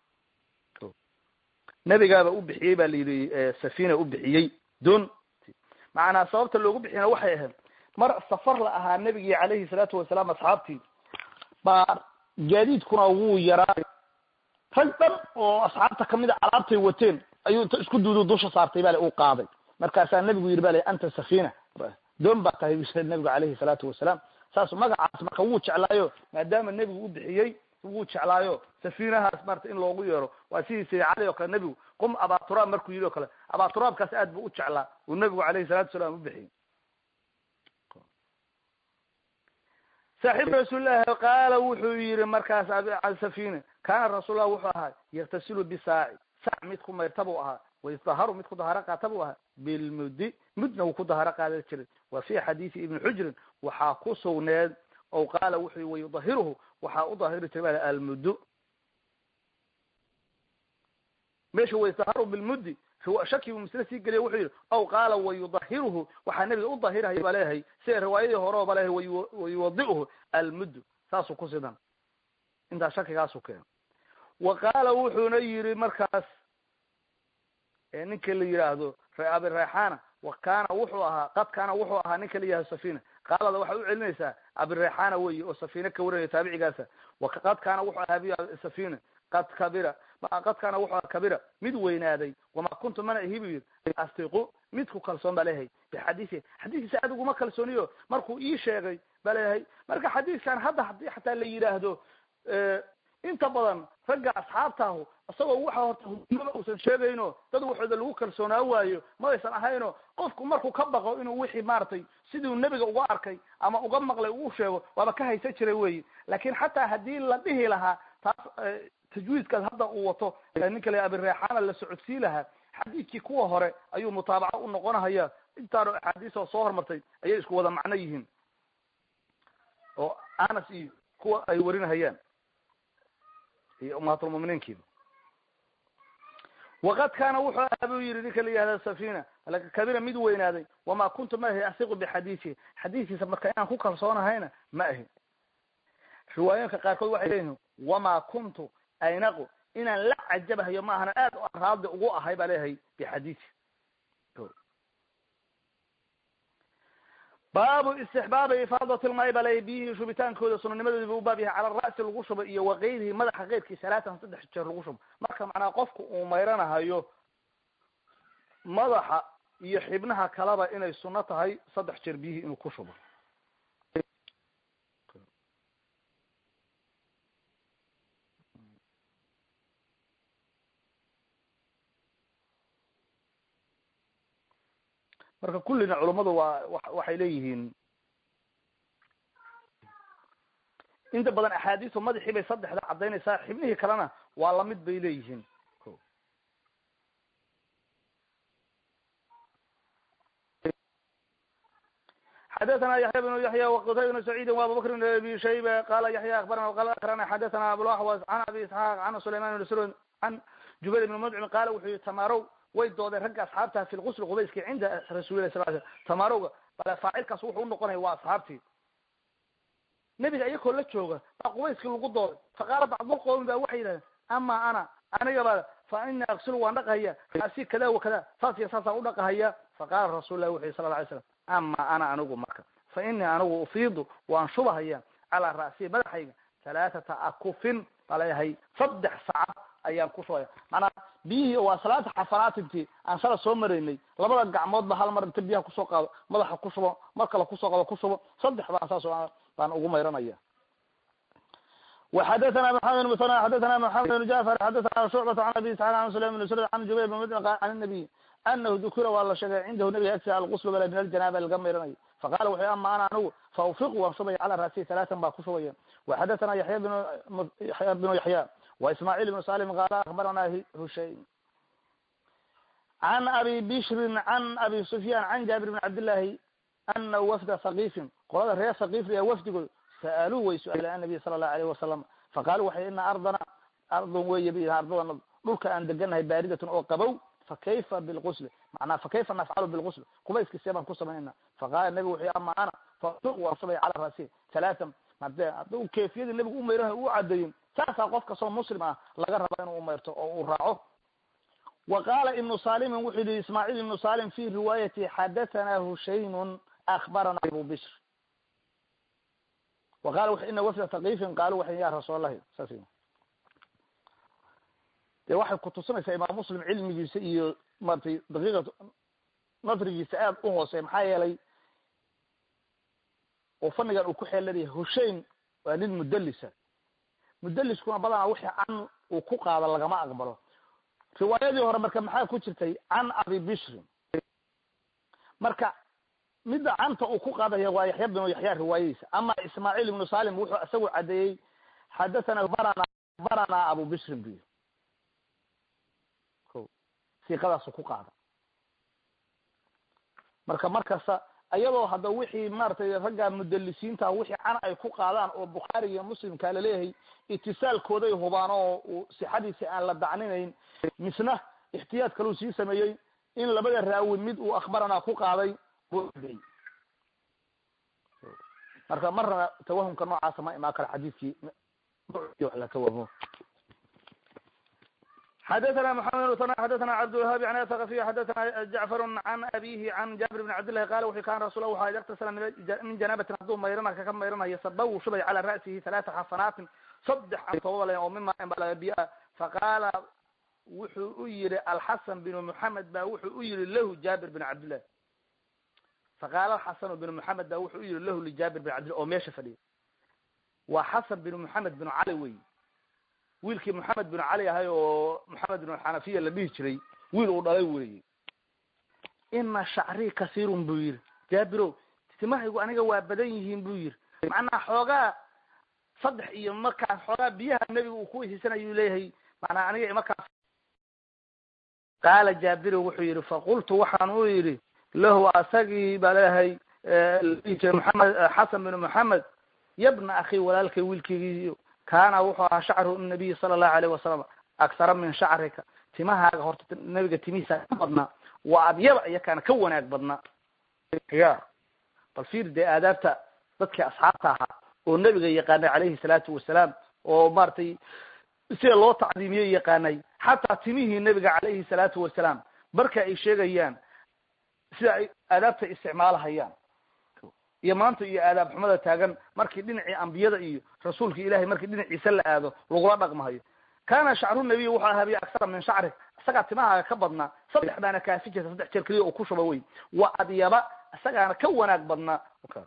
nebigaaba u bixiyey ba la yidhi safina u bixiyey don macnaa sababta loogu bixiyana waxay ahayd mar safar la ahaa nebigii calayhi salaatu wasalaam asxaabtii baa gaadiidkuna wuu yaraa rag dhan oo asxaabta kamid a alaabtay wateen ayuu inta isku duudu dusha saartay bale uu qaaday markaasaa nebigu yidhi bale anta safina doon baa tahay nebigu calayhi salaatu wasalaam saas magacaas marka wuu jeclaayo maadaama nebigu u bixiyey wuu jeclaayo safinahaas marta in loogu yeero waa sidii sayid cali oo kale nebigu qum abaturaab markuu yidhi o kale abaturaabkaas aad bu u jeclaa uu nebigu calayhi salatu wasalaam u bixiyey saaxiib rasuulillahi qaala wuxuu yihi markaas safina kaana rasuullah wuxuu ahaa yaktasilu bisaaci saac mid ku mayrta buu ahaa waydaharu mid ku daharo qaata buu ahaa bilmuddi mudna wuu ku daharo qaadan jiray wa fi xadiisi ibni xujrin waxaa ku sugneed o qaala wuxuu wayudahiruhu waxaa u dahiri jiray ba almuddu meesha waydaharu bilmuddi shaki buu misle sii geliya wuxuu yihi aw qaala wayudahiruhu waxaa nebiga u dahiraya ba leeyahay sida riwaayadii hore oo ba leeyahay wayuwadichu almuddu saasuu ku sidan intaas shakigaasu keeno wa qaala wuxuuna yidhi markaas ninka la yidhaahdo abi rayxana wa kaana wuxuu ahaa qad kaana wuxuu ahaa ninka la yihahdo safina qaalada waxay u celinaysaa abirayxana weyi oo safina ka warinaya taabicigaasa qad kaana wuxuu ahaa safina qad kabira qad kaana wuxuu ahaa kabira mid weynaaday wamaa kuntu mana ihi bu yidhi astiqu midku kalsoon ba leeyahay bixadiisi xadiiskiisa aad uguma kalsooniyo markuu ii sheegay ba leeyahay marka xadiiskan hadda hadii xataa la yidhaahdo inta badan ragga asxaabtaahu isagoo waxa horta hudnimada uusan sheegayno dad waxooda lagu kalsoonaa waayo ma aysan ahayno qofku markuu ka baqo inuu wixii maaragtay siduu nebiga uga arkay ama uga maqlay uu sheego waaba ka haysan jiray weyi laakin xataa haddii la dhihi lahaa taas tajwiidkaas hadda uu wato ninka la abireexaana la socodsii lahaa xadiidkii kuwa hore ayuu mutaabaco u noqonahaya intaano axaadiisoo soo hormartay ayay isku wada macno yihiin oo anas iyo kuwa ay warinahayaan iyo ummahatulmuminiinkiiba waqad kaana wuxuu ahaa buu yihi ninka la yihahda safina kabira mid weynaaday wamaa kuntu ma ahi asiqu bixadiisihi xadiiskiisa marka inaan ku kalsoonahayna ma ahi riwaayooyinka qaarkood waxay leeyihin wamaa kuntu aynaqu inaan la cajabahayo ma ahana aad raadi ugu ahay baa leeyahay bixadiisi baabu istixbaabi ifaadat lmaai baa leeyahy biyihii shubitaankooda sunanimadoodi bu u baab yahay cala ra'si lagu shubo iyo wakayrihi madaxa keyrkii salaatan saddex jeer lagu shubo marka macnaa qofku uu mayranahayo madaxa iyo xibnaha kaleba inay suno tahay saddex jeer biyihii inuu ku shubo marka kullina culummadu waa waxay leeyihiin inta badan axaadiisu madaxii bay saddexda caddaynaysaa xibnihii kalena waa lamid bay leeyihiin xadaثna yaحya بن yaحya وqtayb بن سacيidi وabubakr بn abi shayba qala yaحya akbarana qala akrana xadaثna abulaxwas can abi isxaaq can sulayman بn srd can jubayr بn mdcim qaala wuxuu yihi tamarow way doodeen ragga asxaabta fi lgusl qubayski cinda rasulilah sal sl tamarowga bale faacilkaas wuxuu unoqonaya waa asxaabtii nebiga iyakoo la jooga baa qubayskii lagu dooday faqaala bacdulqowmi ba waxay yidhahdeen ama ana aniga ba fa ini aksilu waan dhaqahaya asi kada wa kada saas iyo saasaan udhaqahaya faqala rasul lah wuxu yhi sala la alay slam ama ana anigu marka fa inii anigu ufiidu waan shubahaya calaa ra'siyi madaxayga halaathata akufin baa leeyahay saddex sacad ayaan ku shubaya maanaa biyihii waa salaata xafanaatintii aan shala soo maraynay labada gacmoodba hal mar inta biyaha kusoo qaado madaxa ku shubo mar kale kusoo qaado ku shubo saddex baan saas baan ugu mayranaya وxadثna محamed بن mثنى xadثna محamed بن jعفر xadثna شhucبة عن abi isحاq عن سليم بن srd عن jubayr بن mdn عن النabiy anahu dukira waa la sheegay cindahu nabiga agtiisa algusl bale min aljanaaba laga mayranayo faqala wuxu ama ana anigu faufiqu waan shubaya cala ra'sihi halaatan baa ku shubaya waxadathana yaya bn yaya bnu yaxya wa ismaaciil ibnu salim qaala akbarana hushaym can abi bishrin can abi sufyan can jaabir bn cabdillahi ana wafda thaqifin qolada reer thaqif ee wafdigood sa'aluu way su-aaleen annabiy sala allahu alayh wasalam faqaalu waxay ina ardana ardon weeye b ardada dhulka aan deganahay baaridatun oo qabow fakayfa bilgusli manaa fakayfa nafcalu bilgusl qubayskiisee baan ku samaynayna faqala nabigu wuxuu ama ana fauq waan shubaya cala rasi halaatan hade hadduu kayfiyadii nabigu umayran u cadeeyin saasaa qof kastoo muslim ah laga raba inuu umayrto oo uu raaco wa qaala ibnu salimin wuxuu yihi ismaaciil ibnu salim fi riwaayati xadathana hushaymun akbarana abu bishr wa qala w ina wafda thaqifin qaalu waxay ya rasuul allahi saas de waxay kutusinaysaa imaam muslim cilmigiisa iyo maratay daqiiqa nadrigiisa aad u hoosey maxaa yeelay oo fanigan uu ku xeelanayahay hushaym waa nin mudalisa mudaliskuna badanaa wixii can uu ku qaado lagama aqbalo riwaayadii hore marka maxaa ku jirtay can abi bishrin marka midda canta uu ku qaadaya waa yaxya binu yaxya riwaayadiisa ama ismaaciil ibnu salim wuxuu isagu cadeeyey xadathana barana barana abu bishrin bu siqadaasu ku qaada marka markasta iyadoo hadda wixii maratay ragga mudalisiinta wixii can ay ku qaadaan oo bukhaari iyo muslimka laleeyahay itisaalkooday hubaan oo sixadiisi aan la dacninayn misna ixtiyaad kaluu sii sameeyey in labada raawi mid uu akhbarana ku qaaday buu cadey marka marna tawahumka noocaasa ma imaan karo xadiidkii la tawahmo xadathna mحamed bn xadathna cabdالwahaabi an athaqafiy xadathna jacfar can abihi can jaabir bn cabdillahi qala wuxu kan rasul waxa yaktasala min janaabatin hadduu mayrana kaka mayranayo sabaw shubay cala ra'sihi halaata xasanaatin saddex antobabale oo mima biya faqaala wuxuu u yihi alxasan binu muxamed ba wuxuu u yihi lahu jaabir bin cabdillah faqaala alxasanu binu muxamed ba wuxuu u yihi lahu lijaabir bin cabdillah oo meesha fadhiya waa xasan binu muxamed binu cali wey wiilkii moxamed bin cali ahay oo moxamed bin xanafiya la dhihi jiray wiil uu dhalay weeye ina shacrii kasiirun buu yihi jaabiro timahaygu aniga waa badan yihiin buu yihi macnaa xoogaa saddex iyo markaas xoogaa biyaha nebiga uu ku weysiisanayu leeyahay manaa aniga markaas qaala jaabiro wuxuu yihi faqultu waxaan u yidhi lahu asagii baa leeyahay ladhihi jiray moxamed xasan bin moxamed yabna akhi walaalkay wiilkeygiiyo kaana wuxuu ahaa shacru nabiyi sala allahu alayh wasalam aksara min shacrika timahaaga horta nabiga timihiisa ka badnaa waa adyaba iyakaana ka wanaag badnaa ya bal fiir dee aadaabta dadkii asxaabta ahaa oo nebiga yaqaanay calayhi salaatu wasalaam oo maratay sida loo tacdiimiye yaqaanay xataa timihii nebiga calayhi salaatu wasalaam marka ay sheegayaan sida ay aadaabta isticmaalahayaan iyo maanta iyo aadaab xumada taagan markii dhinacii ambiyada iyo rasuulka ilahay markii dhinaciisa la aado lagula dhaqmahayo kana shacru nabiy wuxuu ahaa bi aksara min shacri isagaa timahaaga ka badnaa saddex baana kaafi jirta saddex jeer keliya oo ku shuba wey waa adyaba isagaana ka wanaag badnaa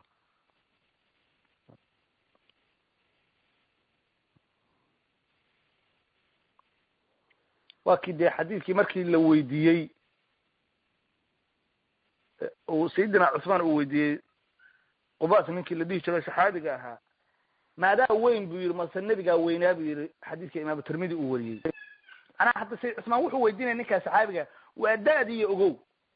waa kii dee xadiidkii markii la weydiiyey sayidina cuthmaan uu weydiiyey qubas ninkii la dhihi jiray saxaabiga ahaa maadaa weyn buu yihi mase nebigaa weynaa buu yihi xadiiska imaamu tirmidi uu wariyey manaa hadda sayd cusmaan wuxuu weydiinaya ninkaa saxaabiga waa da-diiyo ogow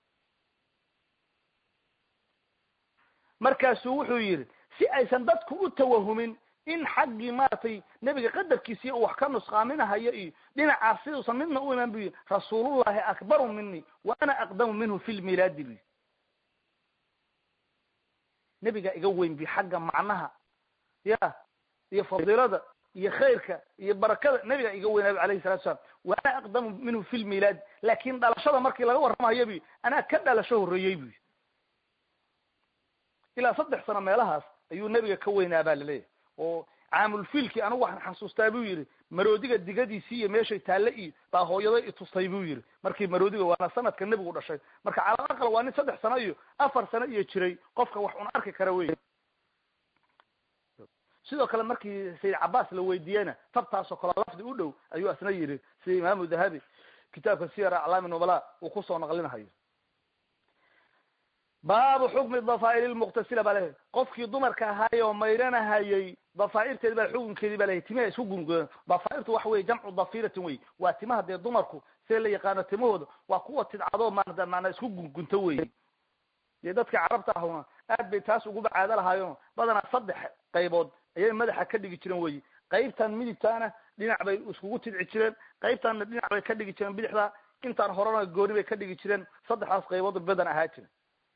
markaasuu wuxuu yidhi si aysan dadku u tawahumin in xaggii maaragtay nebiga qadarkiisiiy uu wax ka nusqaaminahayo iyo dhinacaas siduusan midna u imaan bu yidhi rasuulullahi akbaru mini wa ana aqdamu minhu fi lmilaadi bu nebigaa iga weyn bi xagga macnaha ya iyo fadiilada iyo khayrka iyo barakada nebigaa iga weynaabi alayhi salatu salaam wa ana aqdamu minhu fi lmilaadi laakin dhalashada markii laga warramayo bu anaa ka dhalasho horreeyey bu ilaa saddex sano meelahaas ayuu nebiga ka weynaa baa laleeyahay oo caamulfiilkii anigu waxaan xasuustaa buu yidhi maroodiga digadiisii iyo meeshay taalle iyo baa hooyaday itustay buu yidhi markii maroodiga waana sanadka nebigu dhashay marka calal aqal waa nin saddex sano iyo afar sano iyo jiray qofka wax un arki kara wey sidoo kale markii sayid cabaas la weydiiyeyna tabtaasoo kale lafdi u dhow ayuu asna yidhi sida imaamu dahabi kitaabka siyar aclaami nubala uu kusoo naqlinahayo baabu xukmi dafaa'ir lmuqtasila baa lehay qofkii dumarka ahaay oo mayranahayay dafaairteedi baa xukunkeedii ba lehay timaha isku gungodan dafaairtu waxa weye jamcu dafiratin wey waa timaha dee dumarku see la yaqaano timahooda waa kuwa tidcadoo maanata maanaa isku gungunto wey dee dadka carabta ahuna aad bay taas uguba caado lahaayeen badanaa saddex qaybood ayay madaxa ka dhigi jireen wey qaybtan midigtaana dhinac bay iskugu tidci jireen qaybtanna dhinac bay ka dhigi jireen bidixda intaan horena gooni bay ka dhigi jireen saddexdaas qaybood badan ahaa jira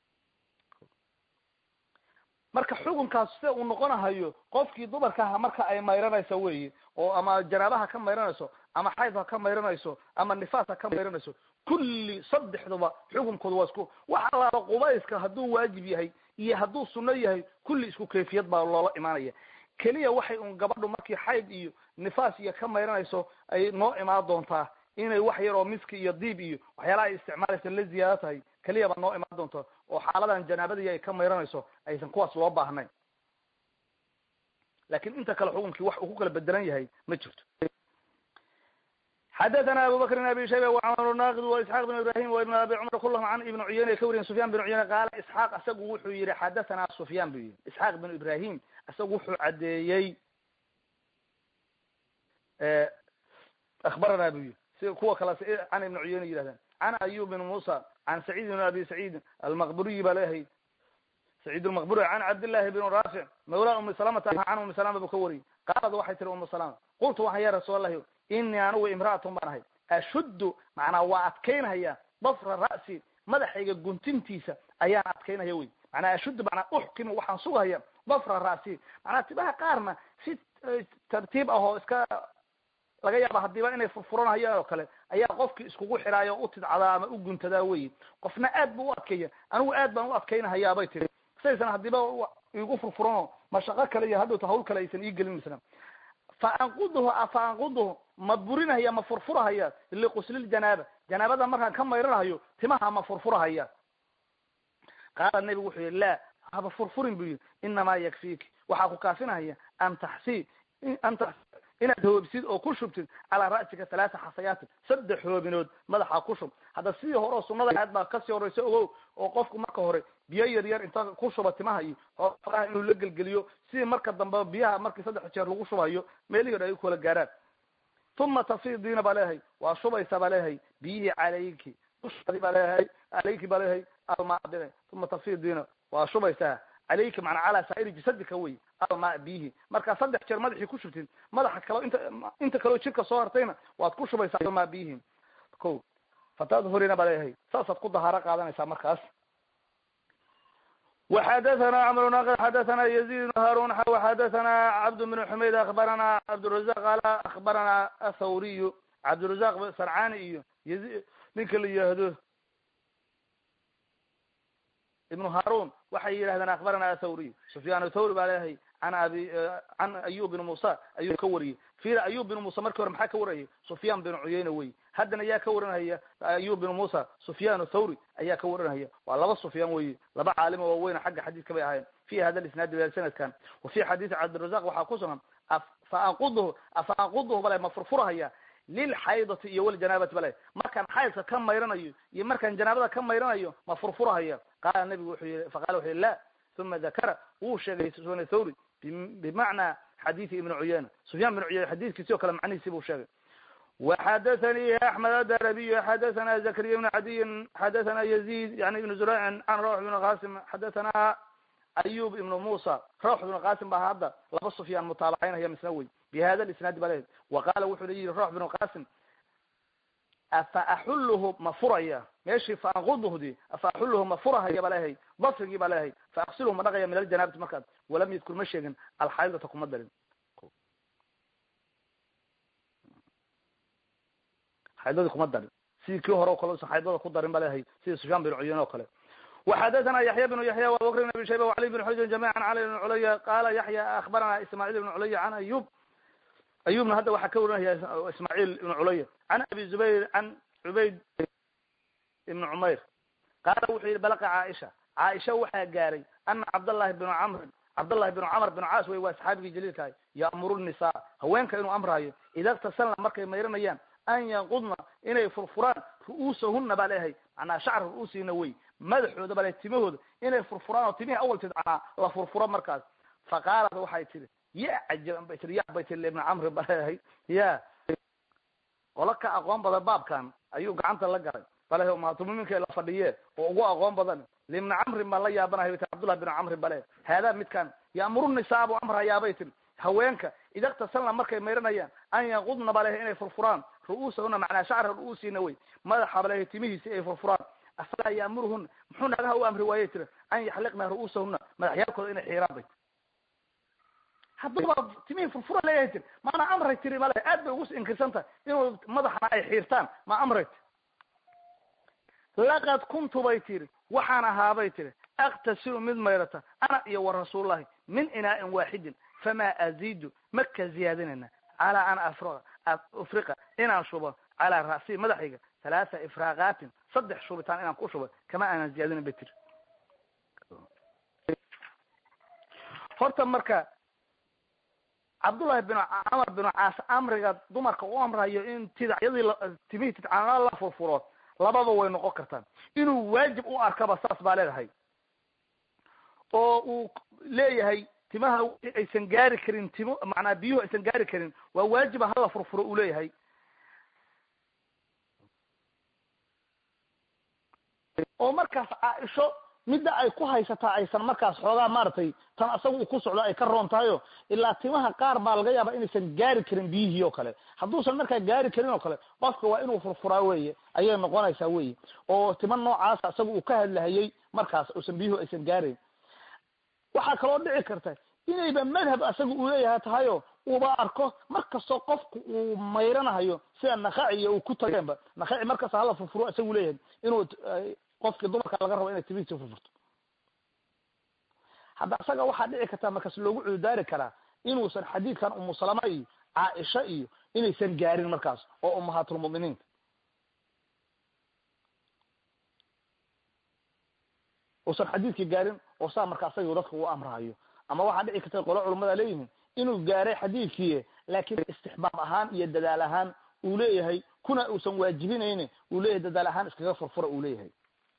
marka xukunkaas sida uu noqonahayo qofkii dumarkaha marka ay mayranayso weyi oo ama janaabaha ka mayranayso ama xayd ha ka mayranayso ama nifaas ha ka mayranayso kulli saddexduba xukunkooda waa isku wax allaala qubayska hadduu waajib yahay iyo hadduu sunno yahay kulli isku kayfiyad baa loola imaanaya keliya waxay un gabadhu markii xayd iyo nifaas iyo ka mayranayso ay noo imaan doontaa inay wax yar oo miski iyo diib iyo waxyaalaha ay isticmaalaysa la ziyaado tahay keliya baa noo imaan doonta oo xaaladan janaabadii ay ka mayranayso aysan kuwaas loo baahnayn lakin inta kale xukunkii wax uu ku kala bedelan yahay ma jirto xadathana abu bakr bn abi shayba wacmar naqid wa isxaaq bn ibrahim wa ibn abi cumar kulahum can ibn cuyeyne ka wariyen sufyan bin cuyeyne qaala isxaaq isagu wuxuu yihi xadathana sufyan bu yihi isxaaq bin ibrahim isagu wuxuu caddeeyey akhbarana bu yihi si kuwa kale can ibn cuyeyne yidhahdaan can ayub bin musa can sacid bn abi sacid almaqburiyi baa leeyahay sacid lmaqburi can cabdillahi bn raafic mawla umi salamata can umi salama buu ka wariyey qaalad waxay tiri umu salama qultu waxaan ya rasuul allahi inii anigu imra'atun baan ahay ashuddu macnaa waa adkaynhaya dafra ra'si madaxayga guntintiisa ayaan adkaynhaya wey macnaa ashuddu macnaa uxkimu waxaan sugahaya dafra ra'si macnaa tibaha qaarna si tartiib ah oo iska laga yaaba hadiiba inay furfuranhayaan oo kale ayaa qofkii iskugu xidhaaya o u tidcadaa ama u guntadaa wey qofna aad bu u adkeeya anigu aad baan u adkaynahayaa bay tiri saysan hadiiba igu furfuranoo mashaqo kale iyo hadhowta hawl kale aysan ii gelin misna fa anquduhu fa anquduhu ma burinahaya ma furfurahaya liquslil-janaaba janaabada markaan ka mayranahayo timaha ma furfurahaya qaala nebigu wuxuu yihi la haba furfurin bu yihi inamaa yakfiiki waxaa ku kaafinahaya an taxsii an ta inaad hoobsid oo ku shubtid calaa ra'sika halaata xasayaatin saddex hoobinood madaxa ku shub hadda sidii hore oo sunada aad baa kasii horeysa ogow oo qofku marka hore biyo yar yar inta ku shuba timaha iyo hooraha inuu la gelgeliyo sidii marka dambe biyaha markii saddex jeer lagu shubayo meelihii o ay kula gaaraan uma tafidiina baa leeyahay waa shubaysa baa leeyahay biyihii calayki dushaadi baa leeyahay calayki baa leeyahay almaadine uma tafidiina waa shubaysaa calayki macnaa calaa saa'iri jasadika wey almaa biyihi markaa saddex jeer madaxii ku shubtid madaxa kalo inta inta kaleo jirka soo hartayna waad ku shubaysaa almaa biyihi ko fatadhurina baa leeyahay saasaad ku dahaaro qaadanaysaa markaas وxdثna cمر ناqd xdثna يزيد بن هاrون xdثna cبد بن حmayd aخbarana cبدالرزاq qal aخbarana athawriy cبدالرزاq sarcani iyo y ninka la yihahdo iبن هاrون waxay yidhahdeen aخbarana athawriy سفyاn thawri baa leeyahay an abi can ayub بن musa ayuu ka wariyey fira ayub بن musa markii hore maxaa ka warayay سufyan بن cuyeyne wey haddana yaa ka waranhaya ayub بن musa سufyan thawri ayaa ka waranhaya waa laba sufyaan wey laba caalimo waaweyna xagga xadiiska bay ahayen fi hada isnaadi sanadkan wa fi xadiisi cabdirazaq waxaa ku sugan faanqudhu afa anqudhu bale ma furfurhaya lilxaydati iyo waljanaabati bale markaan xaydka ka mayranayo iyo markaan janaabada ka mayranayo ma furfurhaya qaala nabigu wuxuu yii faqala wuxu yihi la uma dakara wuu sheegay sufyan thawri bimacnaa xadiidi ibni cuyeyna sufyaan ibn cuyeyna xadiidkiisi o kale macnihiisi buu sheegay وxdثnي أحمد الdربي xdثna زكريا بن عدي xdثna يزيد يعني بن زريع عن روح بن qاsم xdثna أyوب بن موسى روح بن qاsم ba hadda laba سفyaan mutaaبcaynaya misna wey بhada الاسناad ba lehed وqala wuxuu la yihi روح بن qاsم afa axulhu ma furaya meeshii faanqudhdi afa axulhu ma furahaya ba lehay basrigii ba lehay faaqsilhu ma dhaqaya min aljanabati markaas walam yadkur ma sheegin alxaydata kuma darin xaydadii kuma darin sidii kii hore o kale usan xaydada ku darin ba lehay sidii sufyaan bin cuyeyne o kale وxadثna yaحya بن yaحya وabubakr بn abi shayba وعli بن xujr جamيعا cali بn culya qala yaحya aخbarana ismاعيل بن culya can ayub ayubna hadda waxaa ka warinaya ismاعيل بن culya can abi zubayr can cubayd ibn cumayr qaala wuxuu yihi balqa caaisha caaisha waxaa gaaray ana cabdالlahi بن cmr cabdالlahi بن cmr بن caas wey waa saxaabigii jaliilkahay ya'muru النisa haweenka inuu amrayo ida اktasalna markay mayranayaan an yanqudna inay furfuraan ru'uusahuna baa leeyahay macnaa shacr ru'uusihina wey madaxooda baa le timahooda inay furfuraan oo timihii awal tidcanaa la furfuro markaas faqaalat waxay tihi ya cajaban bay tii ya bay tii ibna camri ba leeyahay ya qolo ka aqoon badan baabkan ayuu gacanta la galay bale maatumuminka la fadhiye oo ugu aqoon badan libna camrin baan la yaabanahay bay tii cabdullah bin camri bale haadaa midkan ya'muru nisaa buu amrayaabay tiri haweenka ida ktasalna markay mayranayaan an yanqudna ba leeyahay inay furfuraan ru'uusahuna macnaa shacra ru'uusihina wey madaxa ba leeyahay timihiisi ay furfuraan afalaa ya'muruhuna muxuu naagaha u amri waayey tiri an yaxliqna ru'uusahuna madaxyaalkooda inay xiiraan bay hadduba timihii furfura leeyahay tiri maana amray tiri male aad bay ugu inkirsan tahay inuu madaxna ay xiirtaan ma amray tiri laqad kuntu bay tiri waxaan ahaabay tiri aktasilu mid mayrata ana iyo wa rasuullahi min inaa'in waaxidin famaa aziidu ma ka ziyaadinayna calaa an afra afriqa inaan shubo calaa ra'sii madaxayga halaatha ifraaqaatin saddex shubitaan inaan ku shubo kama aanan ziyaadinin bay tiri horta marka cabdullahi bin camar bin caas amriga dumarka u amrayo in tidacyadii timihii tidcaanaa la furfuro lababa way noqon kartaan inuu waajib u arkaba saas baa leedahay oo uu leeyahay timaha aysan gaari karin timo macnaa biyuhu aysan gaari karin waa waajiba hala furfuro uu leeyahay oo markaas caaisho midda ay ku haysataa aysan markaas xoogaa maaragtay tan asaga uu ku socdo ay ka roon tahayo ilaa timaha qaar baa laga yaaba inaysan gaari karin biyihii oo kale hadduusan markaa gaari karin oo kale qofka waa inuu furfuraa weye ayay noqonaysaa weye oo tima noocaasa asaga uu ka hadlahayey markaas uusan biyuhu aysan gaarayn waxaa kaloo dhici karta inayba madhab asaga uu leeyahay tahayo uuba arko markastoo qofku uu mayranahayo sida nakaciya uu ku tageenba nakaci markasta hala furfuro isagu leeyahay inuu qofkii dumarka laga rabo inay timihiisa furfurto hadda isaga waxaa dhici kartaa markaas loogu cududaari karaa inuusan xadiidkan umu salama iyo caaisha iyo inaysan gaarin markaas oo umahaatulmuminiinka uusan xadiidkii gaarin oo saa marka asaga dadka u amrahayo ama waxaa dhici karta qolo culamada leeyihiin inuu gaaray xadiidkii laakiin istixbaab ahaan iyo dadaal ahaan uu leeyahay kuna uusan waajibinayni uu leeyahay dadaal ahaan iskaga furfura uu leeyahay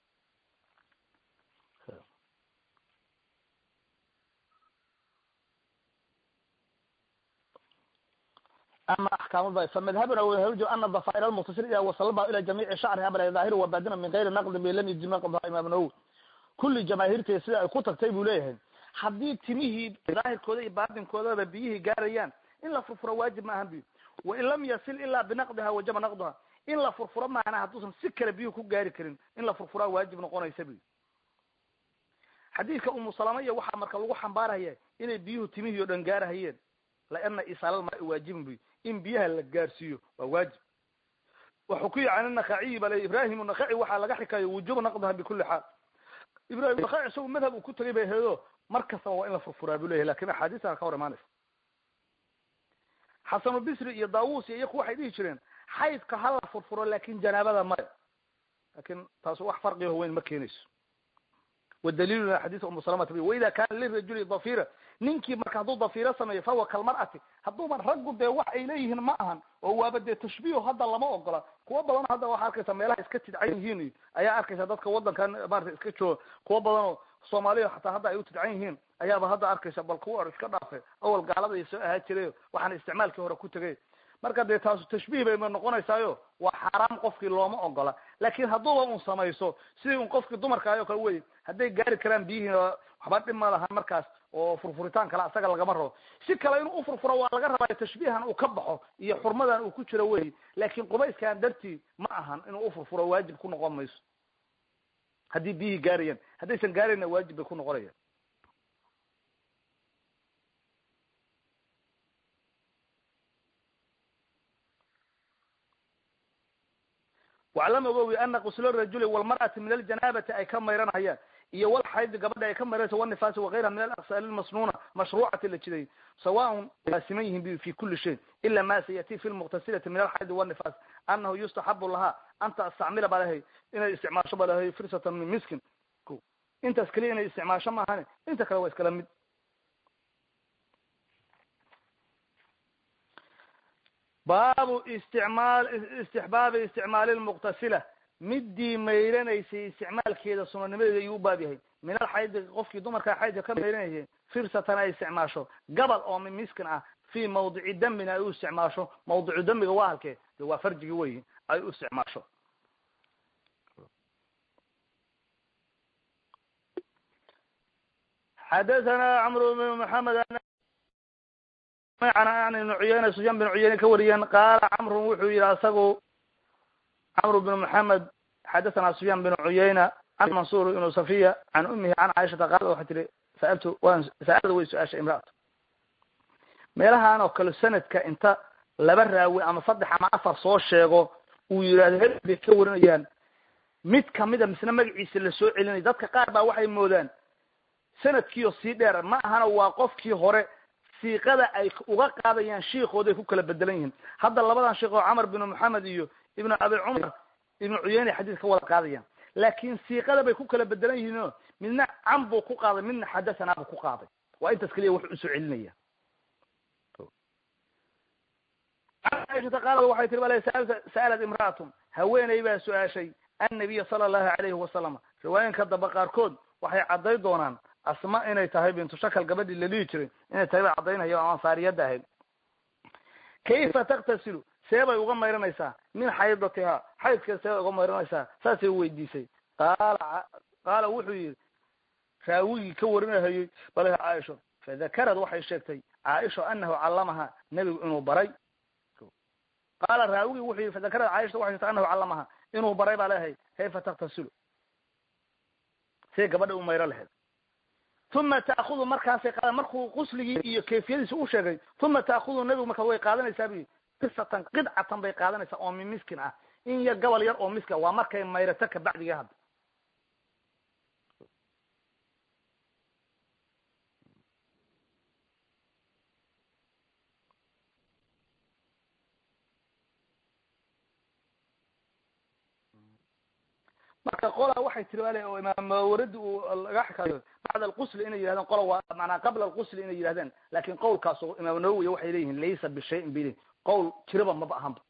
ama axkaamada famadhabuna whj ana dafaair almutasir ida wasalba ila jamiici shacriha bal daahir wabadina min gayri naqdin lam yajib naqdaha imaam nawowi kulli jamaahiirteeda sida ay ku tagtay buu leeyahay haddii timihii daahirkooda iyo baatinkoodaba biyihii gaarayaan in la furfuro waajib ma ahan biyo wain lam yasil ilaa binaqdiha wajaba naqduha in la furfuro maana hadduusan si kale biyuhu ku gaari karin in la furfuraa waajib noqonaysa biyo xadiidka umu salama iyo waxaa marka lagu xambaaraya inay biyuhu timihii o dhan gaarahayeen laana isaalama waajibin biyo in biyaha la gaarsiiyo waa waajib wuxuu ku yihi can nakaciyi bale ibrahim nakaci waxaa laga xikayo wujuba naqdaha bikuli xaal ibrahim nakaci isagu madhab uu ku tagay bay heedo mar kastaba waa in la furfuraa buu leyahy lakin axaadiistan ka hor imaanaysa xasanubisri iyo daawus iyo iyaku waxay dhihi jireen xaydka ha la furfuro lakin janaabada maya lakin taas wax farqiho weyn ma keenayso wadaliiluna xadiis umu salamata waida kana lirajuli dafira ninkii marka hadduu dafiro sameeyo fahuwa kalmar'ati hadduuban raggu dee wax ay leeyihiin ma ahan oo waaba dee tashbiih hadda lama ogola kuwa badan hadda waxaa arkaysa meelaha iska tidcan yihiin ayaa arkaysa dadka wadankan maarata iska jooga kuwa badan oo soomaaliya xataa hadda ay u tidcan yihiin ayaaba hadda arkaysa bal kuwa or iska dhaafe awal gaalada soo ahaa jirayo waxaana isticmaalkii hore ku tegay marka dee taasu tashbiih bayma noqonaysaayo waa xaaraam qofkii looma ogola laakin hadduuba un samayso sidii un qofkii dumarka ayoo kale wey hadday gaari karaan biyihiin waxba dhib ma lahan markaas oo furfuritaan kale asaga lagama rabo si kale inuu ufurfuro waa laga rabaa tashbiihan uu ka baxo iyo xurmadan uu ku jiro wey laakin qubayskan dartii ma ahan inuu ufurfuro waajib ku noqon mayso haddii biyihii gaarayaan haddaysan gaarayna waajib bay ku noqonayaan waclam ogowi ana quslo rajuli walmar'ati min aljanaabati ay ka mayranayaan iyo walxaydi gabadha ay ka mayranaysa wanifaasi wakayraha min alaqsaali lmasnuuna mashruucati la jiday sawaun laasiman yihin fi kuli shay ila ma sayati fi lmuqtasilati min alxaydi wanifaas anahu yustaxabu lahaa an tastacmila ba lahay inay isticmaasho ba lahay firsatan min miskin intaas keliya inay isticmaasho maahane inta kale waa iskala mid baabu isticmaal istixbaabi isticmaali lmuqtasila midii mayranaysay isticmaalkeeda sunanimadeeda ayuu u baab yahay min alxaydi qofkii dumarkaa xaydka ka mayranayay firsatan ay isticmaasho gabal oo min miskin ah fi mawdici dambina ay u isticmaasho mawdicu dambiga waa halkee de waa farjigi weyi ay u isticmaasho xadathana cmr bn mxamed an ibn cuyeyne sufyaan bin cuyeyne ka wariyeen qaala camrun wuxuu yihi asagu camr bn moxamed xadathana sufyaan bin cuyeyna can mansur ibnu safiya can umihi can caaishata qaala waxay tihi saaltu waan saalada way su-aashay imraatu meelahan oo kale sanadka inta laba raawi ama saddex ama afar soo sheego uu yidhahdo hel bay ka warinayaan mid kamida misna magaciisa la soo celinaya dadka qaar baa waxay moodaan sanadkiio sii dheer ma ahana waa qofkii hore siiqada ay uga qaadayaan shiikooday ku kala bedelan yihiin hadda labadan sheikh oo camar bin moxamed iyo ibnu abi cumar ibnu cuyeyne xadiis ka wada qaadayaan laakin siiqada bay ku kala bedelan yihiin o midna cam buu ku qaaday midna xadathana buu ku qaaday waa intaas keliya wuxuu usoo celinaya aishata qaala waxay tiri bal sa'alat imra'atun haweeney baa su-aashay annabiya sala allahu alayhi wasalam riwaayinka damba qaarkood waxay cadday doonaan asma inay tahay bintu shakal gabadhii la dhihi jiray inay tahay bay caddaynaya o ansaariyadda ahayd kayfa taktasilu see bay uga mayranaysaa min xaydatiha xaydkeeda see bay uga mayranaysaa saasay weydiisay qaala qaala wuxuu yihi raawigii ka warinahayey bal caaisho fadakarad waxay sheegtay caaisha anahu callamaha nebigu inuu baray qaala raawigii wuxuu yihi fadakarad caaisha waxay sheegtay anahu callamaha inuu baray baa leehay kayfa taktasilu see gabadha u mayro lahayd uma taakudu markaasay qaada markuu qusligii iyo kayfiyadiisa u sheegay uma taakudu nebigu marka way qaadanaysaa bu qisatan qidcatan bay qaadanaysaa oo min miskin ah in yar gobol yar oo miska waa markay mayrato kabacdiga hadda marka qola waxay tiri ale oo imaam mawaradi uu laga xikaayo bacda alqusli inay yihahdeen qola waa maanaa qabla alqusli inay yihahdeen lakin qowlkaas imaam nawowi waxay leeyihin laysa bishayin bili qowl jiraba maba ahanba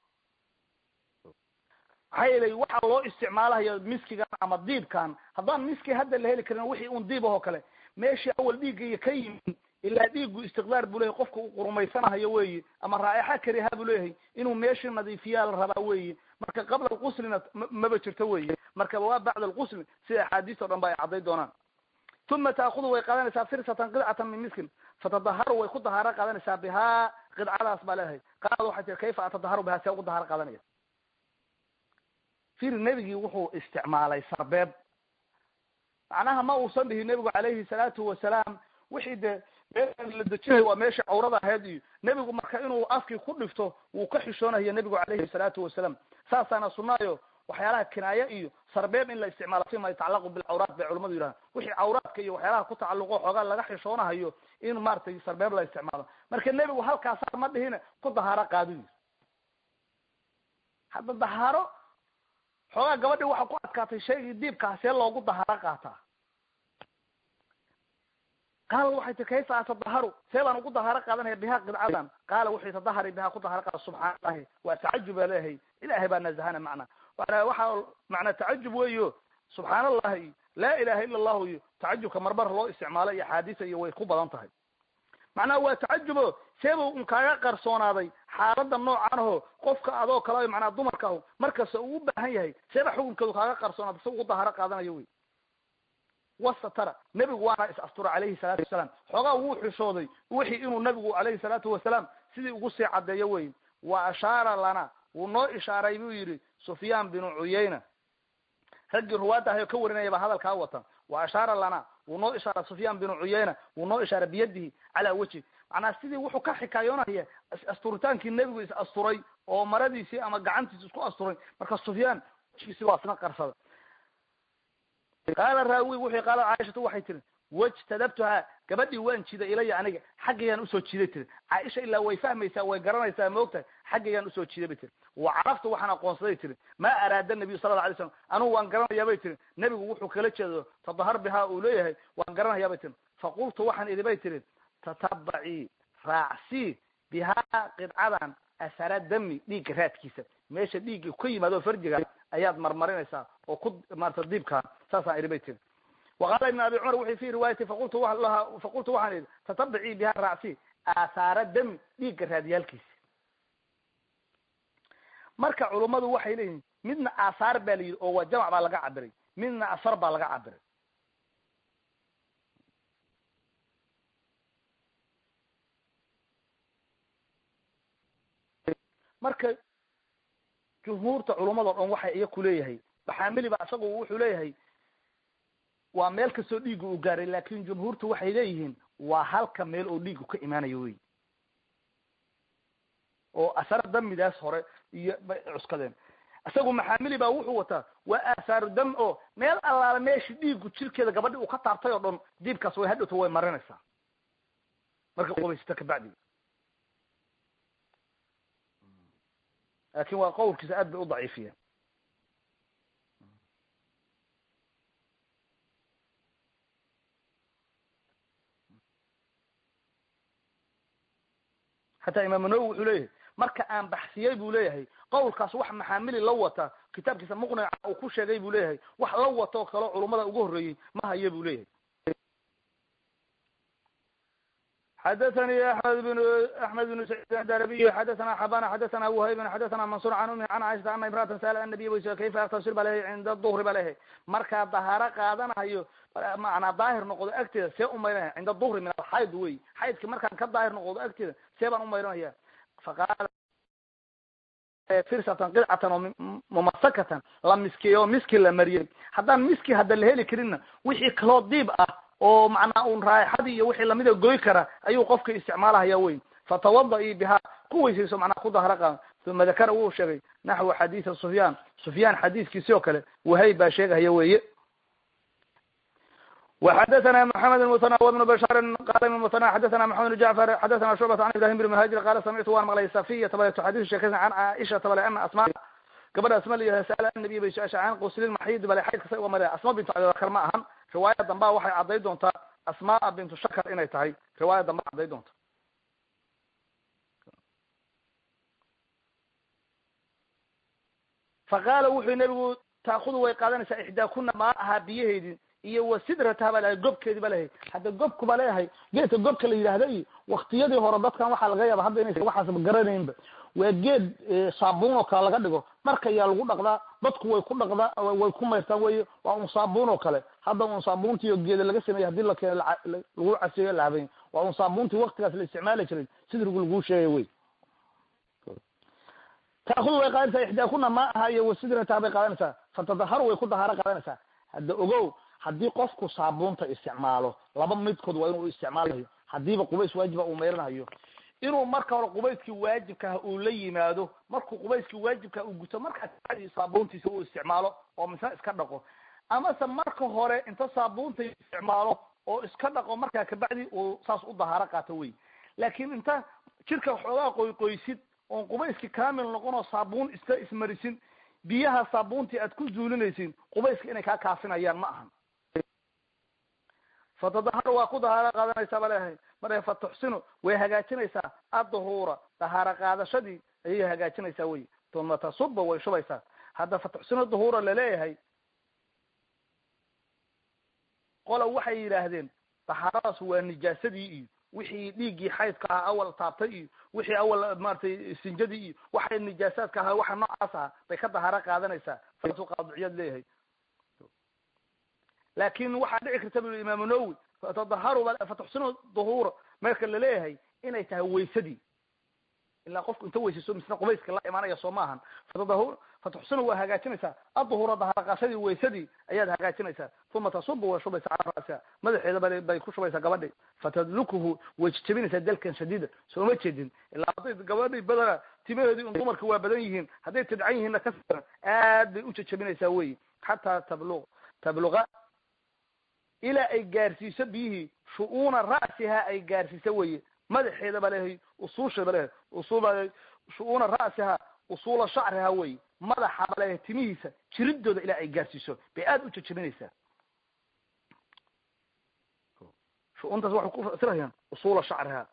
maxaa yeelay waxaa loo isticmaalahayo miskigan ama diibkan haddaan miski hadda la heli karin wixii un diib ahoo kale meeshii awal dhiiggaiyo ka yimid ilaa dhiiggu istiqdaar buu leyahay qofka uu qurumaysanahayo weyi ama raa'ixa kariha buu leeyahay inuu meeshii nadiifiyaa la rabaa weyi marka qabla alquslina maba jirto weyi marka waa bacda alqusli sida axaadiis o dhan ba ay cadday doonaan uma taakudu way qaadanaysaa firsatan qidcatan min miskin fatadaharu way ku dahaaro qaadanaysaa bihaa qidcadaas baa leedahay qaalad waxay tii kayfa atadaharu bihaa see ugu dahaaro qaadanaya fir nebigii wuxuu isticmaalay sarbeeb macnaha ma uusan dhihin nebigu calayhi salaatu wasalaam wixii dee meelaan la dejinayo waa meeshii cawrada ahayd iyo nebigu marka inuu afkii ku dhifto wuu ka xishoonayo nebigu calayhi salaatu wasalaam saasaana sunaayo waxyaalaha kinaaye iyo sarbeeb in la isticmaalo fima yatacalaqu bilcawraat bay culamadu yidhahan wixii cawraadka iyo waxyaalaha ku tacalluqo xoogaa laga xishoonahayo in maratay sarbeeb la isticmaalo marka nebigu halkaasa ma dhihine ku dahaaro qaadu yiri hadda dahaaro xoogaa gabadhii waxaa ku adkaatay shaygii diibkaa see loogu dahaaro qaataa qaala waxay ti kayfa atadaharu see baan ugu dahaaro qaadanaya bihaa qidcadan qaala wuxuu tadahari bihaa ku dahaaro qaada subxaana allahi waa tacajub baa leeyahay ilahay baa nazahana macna waana waxa macnaa tacajub weyo subxaan allahi laa ilaha ila allahu iyo tacajubka marmar loo isticmaalo iyo axaadiisa iyo way ku badan tahay macnaha waa tacajubo seebuu un kaaga qarsoonaaday xaalada noocan aho qofka adoo kale macnaa dumarka aho markasta uu u baahan yahay seeba xukunkeedu kaaga qarsoonaaday si ugu daharo qaadanayo wey wasatara nebigu waana is astura calayhi salaatu wasalaam xoogaa wuu xishooday wixii inuu nabigu calayhi salaatu wasalaam sidii ugu sii caddeeyo wey wa ashaara lana wuu noo ishaaray buu yidhi sufyaan binu cuyayna raggii ruwaadda ahay oo ka warinaya baa hadalkaa wata wa ashaara lana wuu noo ishaaray sufyaan binu cuyayna wuu noo ishaaray biyadihi calaa wejhi macnaa sidii wuxuu ka xikaayoonaya asturitaankii nebigu is asturay oo maradiisii ama gacantiisi isku asturay marka sufyaan wejigiisi waa isna qarsada qaala raawi wuxuu qaala caaishatu waxay tiri wajtadabtuhaa gabadhii waan jiday ilaya aniga xaggaygaan usoo jiday tiri caaisha ilaa way fahmaysaa way garanaysaa maogtahay xaggaygaan usoo jiday bay tiri wa caraftu waxaan aqoonsaday tiri maa araada nabiyu sala alla alay slam anugu waan garanayaa bay tiri nebigu wuxuu kala jeedo tadahar bihaa uu leeyahay waan garanayaa bay tiri faqultu waxaan idhi bay tiri tatabacii raacsii bihaa qidcadan asara dami dhiigga raadkiisa meesha dhiigga ka yimaado farjiga ayaad marmarinaysaa oo ku maarata diibkaa saasaan idhi bay tiri waqaala ibn abi cumar wuxuu fi riwaayati faqultu wa laha faqultu waxaan idhi tatabicii biha raacsi aahaara dami dhiigga raadiyaalkiisa marka culummadu waxay leeyihin midna aahaar baa la yidhi oo waa jamac baa laga cabiray midna asar baa laga cabiray marka jumhuurta culummado dhan waxay iya kuleeyahay baxaamili ba isagu wuxuu leeyahay waa meel kastoo dhiigu uu gaaray laakin jumhuurtu waxay leeyihiin waa halka meel oo dhiigu ka imaanayo wey oo asar damidaas hore iyo bay cuskadeen isagu maxaamili baa wuxuu wataa waa aasaaru dam oo meel allaala meeshi dhiigu jirkeeda gabadhi uu ka taabtay oo dhan diibkaas way hadhowto way marinaysaa marka qubaysata kabacdi laakin waa qawlkiisa aad bay u daciifiyeen hataa imaamu nawowi wuxuu leeyahay marka aan baxsiyey buu leeyahay qawlkaas wax maxaamili la wata kitaabkiisa muqnica uu ku sheegay buu leeyahay wax la wata oo kaleo culummada ugu horreeyey ma hayo buu leeyahay xadathani amed bn axmed bn saciid adarabiy xadathana xabana xadathana whaybn xadathana mansur can umi can caaishata ana imraatan sa'ala annabiy waysa kayfa aktasil ba lehay cinda duhri ba lehay markaa dahaaro qaadanayo macnaa daahir noqdo agteeda see umayranaya cinda duhri min alxayd wey xaydki markaan ka daahir noqdo agteeda see baan umayranaya faqaala firsatan qidcatan oo mumasakatan la miskiyey oo miski la mariyey haddaan miski hadda la heli karinna wixii kaloo diib ah oo macnaa un raaixadii iyo wixii lamida goy kara ayuu qofka isticmaalahaya wey fatawada-ii bihaa ku weysayso macnaa ku daharo qaada uma dakara wuu sheegay naxwu xadiisa sufyaan sufyaan xadiiskiisi oo kale wahayb baa sheegahaya weeye وxdثna محمد المثنى وبن بشار qال بن المثنى xdثna محمد بن جعفر xdثna شعبة عن ibrahim بن مهاجر qala samictu waan maqlay safiya tabaleto xadis sheekaysan can caaishata bale ana asma gabadha asma layahay sa'ala annabiy bay su-aasha can quslin maxid bale xaydka say uga male asma bintu abibakar ma ahan riwaaya dambaa waxay cadday doontaa asmaa bintu shakar inay tahay riwaaya damba cadday doonta faqaala wuxuu nabigu taakudu way qaadanaysaa ixdaa kuna maa ahaa biyaheydii iyo wa sidrataha baa lahay gobkeedi ba lehay hadda gobku ba leeyahay geedka gobka la yidhaahda iyo waktiyadii hore dadkan waxaa laga yaaba hadda inaysa waxaasba garanaynba waa geed saabuun oo kale laga dhigo dharka ayaa lagu dhaqdaa dadku way ku dhaqdaa way ku mayrtaan wey waa un saabuun oo kale hadda un saabuuntii oo geeda laga sameeyey hadii la keeno lagu caseeyo lahabayn waa un saabuuntii waktigaas la isticmaali jiray sidrigu laguu sheegay wey taakudu way qaadanaysaa ixdaa kuna ma aha iyo wasidrataha bay qaadanaysaa fatadaharu way ku dahaaro qaadanaysaa hadda ogow haddii qofku saabuunta isticmaalo laba midkood waa inuu isticmaalayo hadiiba qubays waajiba uu meyranayo inuu marka hore qubayskii waajibkaha uu la yimaado markuu qubayskii waajibkaha uu guto markaa kabacdi saabuuntiisa uu isticmaalo oo misna iska dhaqo amase marka hore inta saabuunta isticmaalo oo iska dhaqo markaa kabacdi uu saas u dahaaro qaato wey laakiin inta jirka waxoogaa qoyqoysid oon qubayskii kamil noqon oo saabuun iska ismarisin biyaha saabuuntii aad ku zuulinaysin qubayska inay kaa kaafinayaan ma ahan fatadahar waa ku dahaaro qaadanaysaa ba leeyahay mare fatuxsinu way hagaajinaysaa adduhuura dahaaro qaadashadii ayay hagaajinaysaa wey uma tasuba way shubaysaa hadda fatuxsinu duhuura laleeyahay qola waxay yidhaahdeen dahaaradaas waa nijaasadii iyo wixii dhiiggii xaydka ahaa awal taabtay iyo wixii awal maratay sinjadii iyo waxay nijaasaadka ahaa waxa noocaas aha bay ka dahaaro qaadanaysaa saasuu qaadiciyaad leeyahay laakin waxaa dhici karta bu imaamu nawowi fatadaharu fatuxsinu duhuura marka laleeyahay inay tahay waysadii ilaa qofku inta weysayso misna qubayska la imaanaya soo maahan fatadahu fatuxsinu waa hagaajinaysaa aduhuura dahaaraqaashadii waysadii ayaad hagaajinaysaa uma tasubu way shubaysaa cala ra'siha madaxeeda ba bay ku shubaysaa gabadhi fatadlukuhu way jejebinaysaa dalkan shadiida sooma jeedin ilaa hadday gabadhi badana timaheedii un dumarka waa badan yihiin hadday tidcan yihiinna ka siran aad bay u jejebinaysaa weyi xataa tablu tabluqa ilaa ay gaarsiiso biyihii shu'uuna ra'siha ay gaarsiiso weye madaxeeda ba lehay usuusha ba lehay usul ba shu-uuna ra'siha usuula shacriha wey madaxa ba lehay timihiisa jiridooda ilaa ay gaarsiiso bay aada u jejebinaysaa shu-uuntaas waxay ku fasirayaan usuula shacriha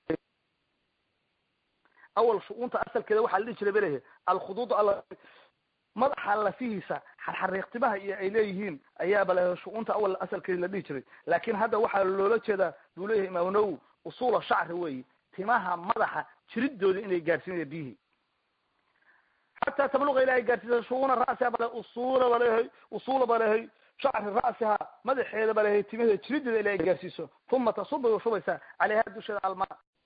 awal shu-uunta asalkeeda waxaa la dhihi jiray ba lehay alkhuduud al madaxa lafihiisa xarxariiqtimaha iyo ay leeyihiin ayaaba lehay shu-uunta awal asalkeeda la dhihi jiray laakin hadda waxaa loola jeedaa buu leeyahay imaamu nawowi usuula shacri weyi timaha madaxa jiridooda inay gaarsiinaya biyihii xataa tabluqa ilaa ay gaarsiisa shuuna ra'siha bale usula balehay usula balehay shacri ra'siha madaxeeda balehay timaheeda jirideeda ilaa ay gaarsiiso uma tasuba way shubaysaa caleyha dusheeda alma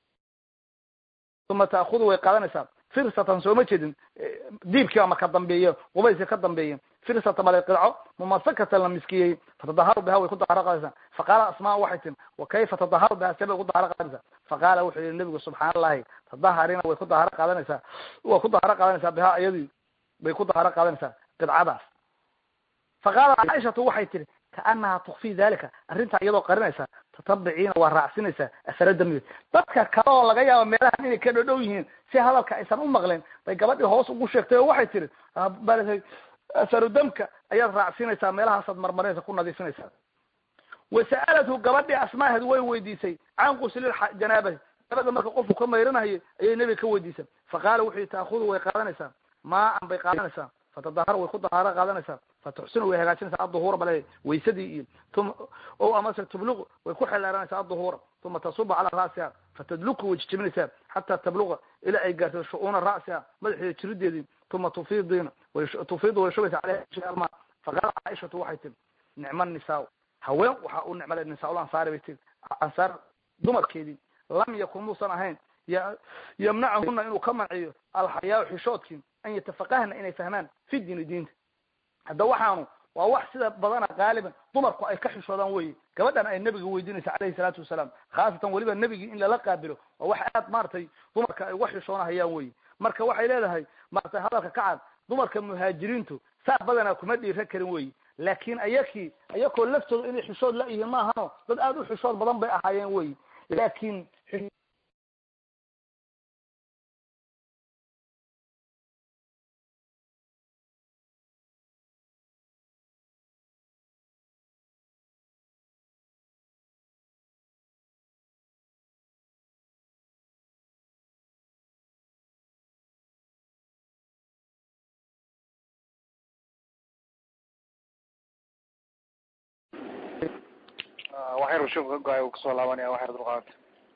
uma taakudu way qaadanaysaa firsatan sooma jeedin diibkii ama ka dambeeya qubayska ka dambeeya firsata bale qidco mumasakatan la miskiyey fatadaharu biha way ku daharo qaadaysaa faqaala asmaa waxay tin wa kayfa tadaharu biha see bay ku daharo qaadanaysaa faqaala wuxuu yihi nabigu subxaana allahi tadaharina way ku daharo qaadanaysaa way ku daharo qaadanaysaa biha iyadii bay ku daharo qaadanaysaa qidcadaas faqaala caaishatu waxay tihi kaanaha tukfi dalika arrintaa iyadoo qarinaysa tatabiciina waa raacsinaysaa asara dambiga dadka kale oo laga yaabo meelahan inay ka dhodhow yihiin si hadalka aysan u maqleen bay gabadhii hoos ugu sheegtay oo waxay tihi bal asaru damka ayaad raacsinaysaa meelahaasaad marmarinaysa ku nadiifinaysaa wasa'alathu gabadhii asmaaheed way weydiisay can quslil janaabati janabada marka qofku ka mayranayo ayay nebiga ka weydiisay faqaala wuxuu yihi taakudu way qaadanaysaa maan bay qaadanaysaa fatadahar way ku dahaaro qaadanaysaa fatuxsinu way hagaajinaysaa aduhuura bale waysadii iyo uma o amase tubluq way ku xeldheeranaysaa aduhuura uma tasuba calaa ra'siha fatadluku way jijibinaysaa xataa tabluqa ilaa ay gaarto shu-uuna ra'siha madaxeeda jirideedii uma tufiidina tufiidu way shubaysaa caleyha alma faqaala caaishatu waxay tiri nicma nisaa haween waxa u nicmale nisaa-ul ansaari bay tiri ansaar dumarkeedii lam yakun muusan ahayn yamnachuna inuu ka manciyo alxayaa xishoodkii an yatafaqahna inay fahmaan fi diini diinta hadda waxaanu waa wax sida badana qaaliban dumarku ay ka xishoodaan weye gabadhan ay nabiga weydiinaysa caleyhi salaatu wasalaam khaasatan weliba nebigii in lala qaabilo waa wax aad maratay dumarka ay uga xishoonahayaan weye marka waxay leedahay maratay hadalka kacad dumarka muhaajiriintu saa badanaa kuma dhiira karin weye laakin ayakii ayakoo laftooda inay xishood la yihiin maahano dad aada u xishood badan bay ahaayeen weye laakin waxyar shubka ka go-ay uu kasoo laabanaya waxyar dulqaadanta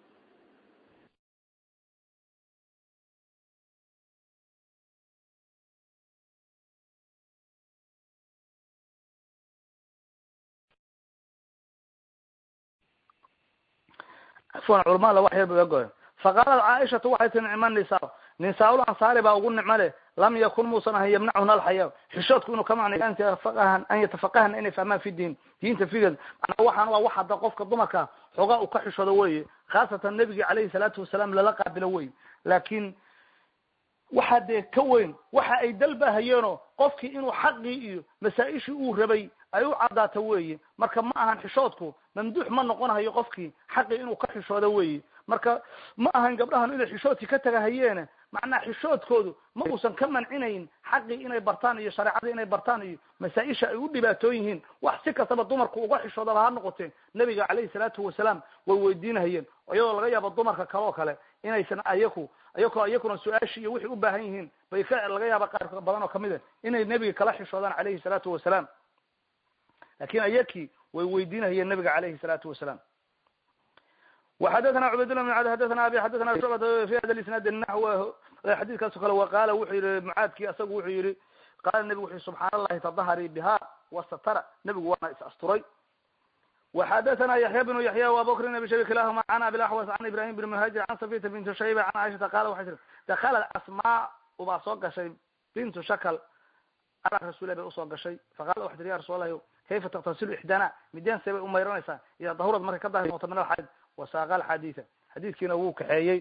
afwan culamada wax yar ba goy faqaalat caaishatu waxay tii nicma nisaa nisaa-ul ansaari baa ugu nicmo leh lam yakun muusan ahan yamnachuna alxayaa xishoodku inuu ka macnayo an yatafaqahan an yatafaqahna inay fahmaan fi diin diinta figeed manaa waxaan waa wax hadda qofka dumarka xoogaa uu ka xishoodo weye khaasatan nebigi caleyhi salaatu wasalaam lala qaabilo wey laakin waxa dee ka weyn waxa ay dalbahayeenoo qofkii inuu xaqii iyo masaa-ishii uu rabay ay u caddaato weye marka ma ahan xishoodku mamduux ma noqonahayo qofkii xaqii inuu ka xishoodo weye marka ma ahan gabdhahan inay xishoodkii ka tagahayeene macnaa xishoodkoodu ma uusan ka mancinayn xaqii inay bartaan iyo shareecadii inay bartaan iyo masaa-isha ay u dhibaatoon yihiin wax si kastaba dumarku uga xishoodaba ha noqotee nabiga caleyhi salaatu wasalaam way weydiinahayeen iyadoo laga yaabo dumarka kale oo kale inaysan ayaku ayako iyakuna su-aashii iyo waxay u baahan yihiin bay ka laga yaaba qaar badan oo kamid a inay nebiga kala xishoodaan caleyhi salaatu wasalaam lakin ayaki way weydiinahayeen nabiga calayhi salaatu wasalaam وxadثna cbaydالله بن cd xadثna abi xadثna شعبة في hada isناad naحو xadيثkaaso kale وqala wuxuu yihi mcaadki asagu wuxuu yihi qala nebigu wuxu subxaan الlahi tadahri biha وsatara nebigu waana is asturay وxadثna yaحya بن yaحya وabubkr abi shayb kilahuma an abi اaxwas an ibrahim بn mhاjir an safita bint shayba an caiشhata qala waxay tii dakla asma ubaa soo gashay bintu shakl ala rasulah bay usoo gashay faqala waxay tii ya rasul allahi kayfa taktasilu ixdana mideen see bay umayranaysaa ida dahurad markay ka dahir noqoto min alxayd wasaaqa alxadiida xadiidkiina wuu kaxeeyey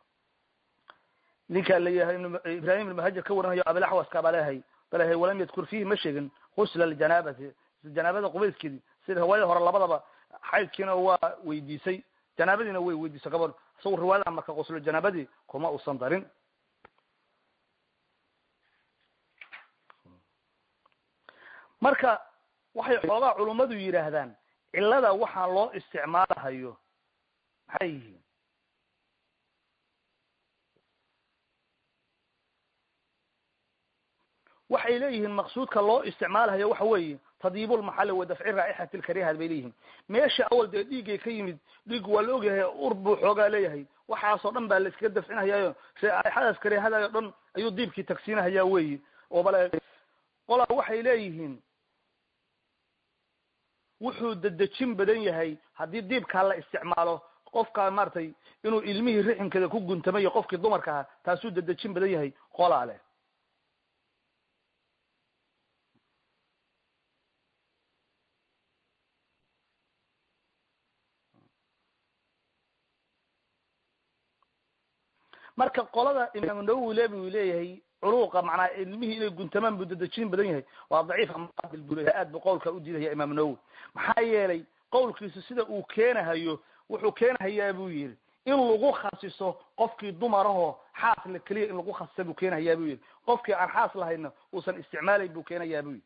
ninkaa layahay ibrahim ibn muhajir ka waranayo abilaxwaska baa leehay balehay walam yadkur fiihi ma sheegin husla ljanaabati janaabada qubayskeedi sida riwaayada hore labadaba xaydkiina waa weydiisay janaabadiina way weydiisay gabadh isagu riwaayada marka quslo janaabadii kuma usan darin marka waxay xoogaa culummadu yidhaahdaan cilada waxaa loo isticmaalahayo maxay yihiin waxay leeyihiin maqsuudka loo isticmaalahayo waxa weeye tadyiibulmaxali wa dafci raa'ixati lkarihat bay leeyihiin meesha awal dee dhiiggay ka yimid dhiig waa la ogyahay ur buu xoogaa leeyahay waxaasoo dhan baa la iskaga dafcinahayaayo raaixadaas karihadayo dhan ayuu diibkii tagsiinahayaa weyi oo bale qolaa waxay leeyihiin wuxuu dedejin badan yahay haddii diibkaa la isticmaalo qofka maratay inuu ilmihii rixinkeeda ku guntamayo qofkii dumarka ahaa taasuu dedejin badan yahay qolaa leh marka qolada imaam nawowi le bu leeyahay culuuqa macnaa ilmihii inay guntamaan buu dedejin badan yahay waa daciif muqabil buu leyahay aad buu qowlka u diidaya imaam nawowi maxaa yeelay qowlkiisu sida uu keenahayo wuxuu keenahayaa buu yihi in lagu khasiso qofkii dumarahoo xaas la keliya in lagu khasisa buu keenahayaa buu yihi qofkii aan xaas lahayna uusan isticmaalayn buu keenayaa buu yihi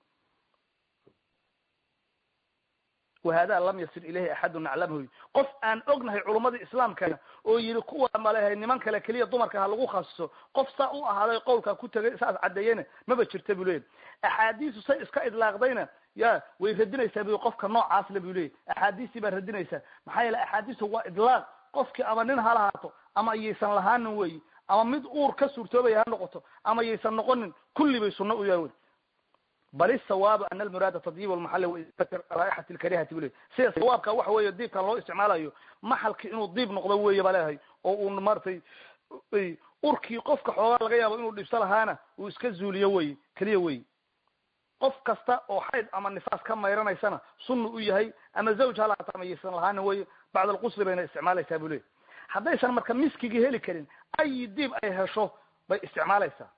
wahada lam yasil ilayhi axadu naclamhu qof aan ognahay culumadii islaamkana oo yihi kuwa malehay niman kale keliya dumarka ha lagu khasiso qof saa u ahaaday qowlkaa ku tegay saas caddeeyena maba jirta buu leyahy axaadiisu say iska idlaaqdayna ya way radinaysaa bu qofka noocaas le bu leyahy axaadiistii baa radinaysaa maxaa yeele axaadiistu waa idlaaq qofkii ama nin ha lahaato ama yaysan lahaanin weyi ama mid uur ka suurtoobaya ha noqoto ama yaysan noqonin kulli bay sunno u yahay bal isawaabu ana almuraada tadyiib lmaxali raixati lkarihati bu ley sida sawaabka waxa weeye diibkan loo isticmaalayo maxalki inuu diib noqdo weeye baa leeyahay oo uu maratay urkii qofka xoogaa laga yaabo inuu dhibso lahaana uu iska zuuliyo wey keliya wey qof kasta oo xayd ama nifaas ka mayranaysana sunna u yahay ama zawj ha lahaata ama yaysan lahaanin wey bacd alqusli bayna isticmaalaysaa bu ley haddaysan marka miskigii heli karin ayi diib ay hesho bay isticmaalaysaa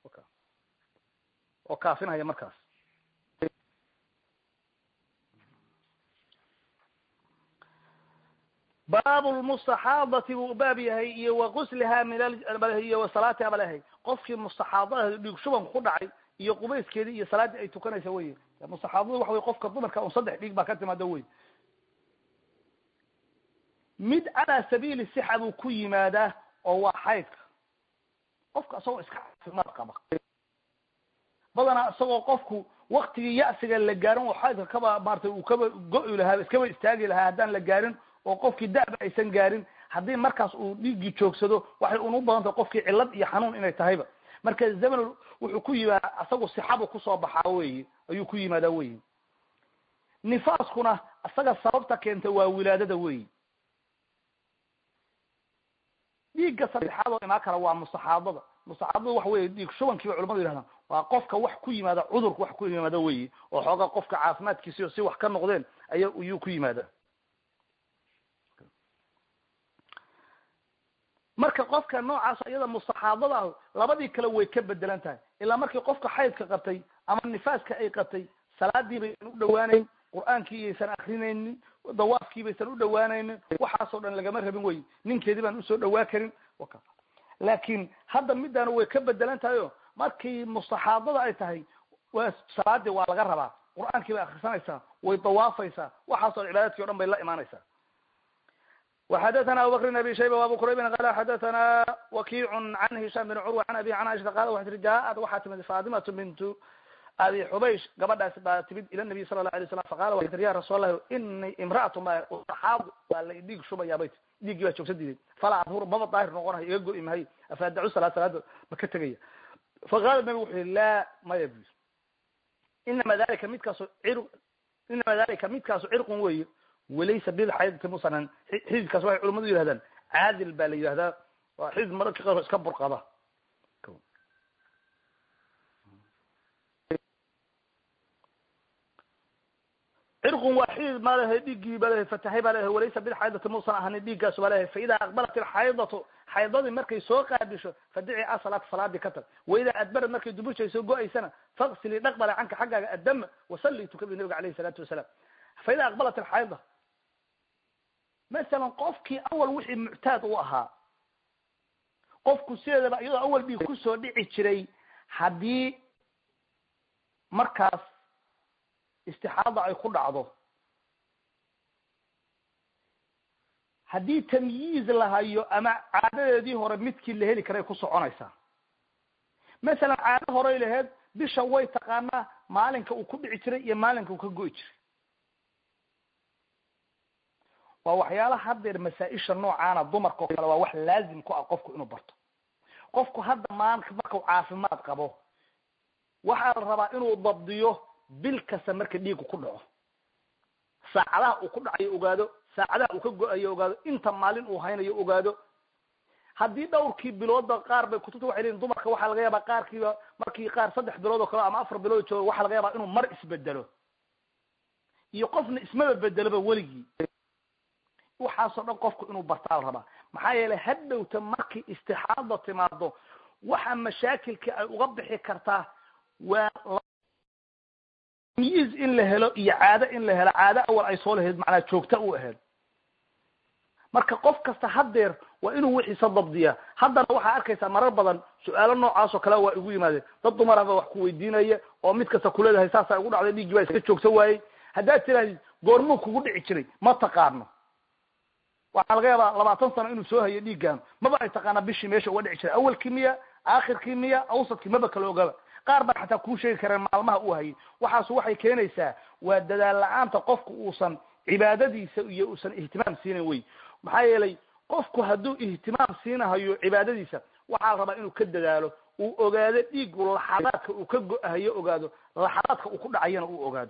oo kaafinaya markaas baabu lmustaxaadati buu baab yahay iyo wa gusliha min iyo wa salaatiha ba lehay qofkii mustaxaadada dhiig shubanku ku dhacay iyo qubayskeedii iyo salaaddii ay tukanaysa wey mustaxaadada waxa wey qofka dumarka un saddex dhiig baa ka timaado wey mid calaa sabiili sixa buu ku yimaadaa oo waa xaydka qofka isagoo iska caafimaad qaba badanaa isagoo qofku waktigii ya'siga la gaarin oo xaydka kaba maratay uu kaba go-i lahaa iskaba istaagi lahaa haddaan la gaarin oo qofkii da'ba aysan gaarin haddii markaas uu dhiiggii joogsado waxay unu badan tahay qofkii cillad iyo xanuun inay tahayba marka zaman wuxuu ku yimaada asagu sixabu kusoo baxaa weyi ayuu ku yimaadaa weyi nifaaskuna isaga sababta keenta waa wilaadada weyi dhiigga saddexaad oo imaan kara waa mustaxaadada mustaxaadada waxa weye dhiig shubankiiba culamadu yihahdaan waa qofka wax ku yimaada cudurka wax ku yimaada weyi oo xoogaa qofka caafimaadkiisiyo si wax ka noqdeen aya ayuu ku yimaada marka qofka noocaas iyada mustaxaadada ah labadii kale way ka bedelan tahay ilaa markii qofka xaydka qabtay ama nifaaska ay qabtay salaadii baysan u dhawaanayn qur-aankii yaysan akrinaynin dawaafkii baysan u dhawaanaynin waxaasoo dhan lagama rabin wey ninkeedii baan usoo dhawaa karin laakin hadda middaana way ka bedelan tahay o markii mustaxaadada ay tahay waa salaadii waa laga rabaa qur-aankii bay akrisanaysaa way dawaafaysaa waxaasoo cibaadadkii o dhan bay la imaanaysaa وxdثna abubكر بن abi shayba وabu qrayb qal xadثna wakic عan hisham بn curwa an abi an aشha qal waxay tii jaaءat waxaa timid fatimatu bintu abi xubaysh gabadhaasi baa timid ila nabiy sala la alay slam faqala wa ya rasuul allahi ini imra'atu ma xaad baa la dhiig shubayaa bay dhiiggii baa joogsa diiday falaa adhur maba daahir noqonayo iga go'i mahay afaadacu salaad salaada ma ka tegaya faqala nabigu wuxu yihi laa maya bu inama dalika midkaasu cir inama dalika midkaasu cirqun weeye walaysa bilxaydati musanan xididkaas waxay culamadu yihahdaan caadil baa la yidhahdaa waa xidid mararka qaar iska burqada cirqun waa xidid maa lehay dhiiggii baa lehay fatahay baa lehay walaysa bilxaydati muusan ahanin dhiiggaasu baa lehay faida aqbalat ilxaydatu xaydadii markay soo qaabisho fadici asalaat salaadii ka tag waida adbarad markay duburshay soo go-aysana faksili dhaqbala canka xaggaaga adama wasalli tukadi nabiga alayhi salaatu wasalaam faida aqbalat ilxayda masalan qofkii awal wixii muctaad u ahaa qofku sideedaba iyadoo awal dhiig kusoo dhici jiray haddii markaas istixaada ay ku dhacdo haddii tamyiiz la hayo ama caadadeedii hore midkii la heli karay ku soconaysaa masalan caado horey laheyd bisha way taqaanaa maalinka uu ku dhici jiray iyo maalinka uu ka go'i jiray waa waxyaalaha haddeer masaa-isha noocaana dumarka oo kale waa wax laazim ku ah qofku inuu barto qofku hadda maanta markau caafimaad qabo waxaa la rabaa inuu dabdiyo bil kasta marka dhiigu ku dhaco saacadaha uu ku dhacayo ogaado saacadaha uu ka go-ayo ogaado inta maalin uu haynayo ogaado haddii dhowrkii biloodba qaar bay kutubta waxay leeyiin dumarka waxaa laga yaabaa qaarkiiba markii qaar saddex bilood oo kale ama afar bilood joogo waxaa laga yaabaa inuu mar isbedelo iyo qofna ismaba bedeloba weligii waxaasoo dhan qofku inuu bartaa la rabaa maxaa yeelay hadhowta markii istixaada timaado waxa mashaakilka ay uga bixi kartaa waa tamyiiz in la helo iyo caado in la helo caado awal ay soo lahayd macnaa joogta u ahayd marka qof kasta haddeer waa inuu wixiisa dabdiyaa haddana waxaa arkaysaa marar badan su-aalo noocaasoo kale waa igu yimaadeen dad dumaraba wax ku weydiinaya oo mid kasta kuleedahay saasaa igu dhacday dhiiggii baa iska joogsa waayey haddaad tirahdid goormuu kugu dhici jiray ma taqaano waxaa laga yaabaa labaatan sano inuu soo hayo dhiiggaanu maba ay taqaanaa bishii meesha uga dhici jiray awalkii miya aakhirkii miya awsadkii maba kala ogaba qaar baan xataa kuu sheegi kareen maalmaha uu hayay waxaasu waxay keenaysaa waa dadaal la-aanta qofku uusan cibaadadiisa iyo uusan ihtimaam siinayn wey maxaa yeelay qofku hadduu ihtimaam siinahayo cibaadadiisa waxaa la rabaa inuu ka dadaalo uu ogaado dhiigu laxadaadka uu ka go-ahayo ogaado laxadaadka uu ku dhacayana uu ogaado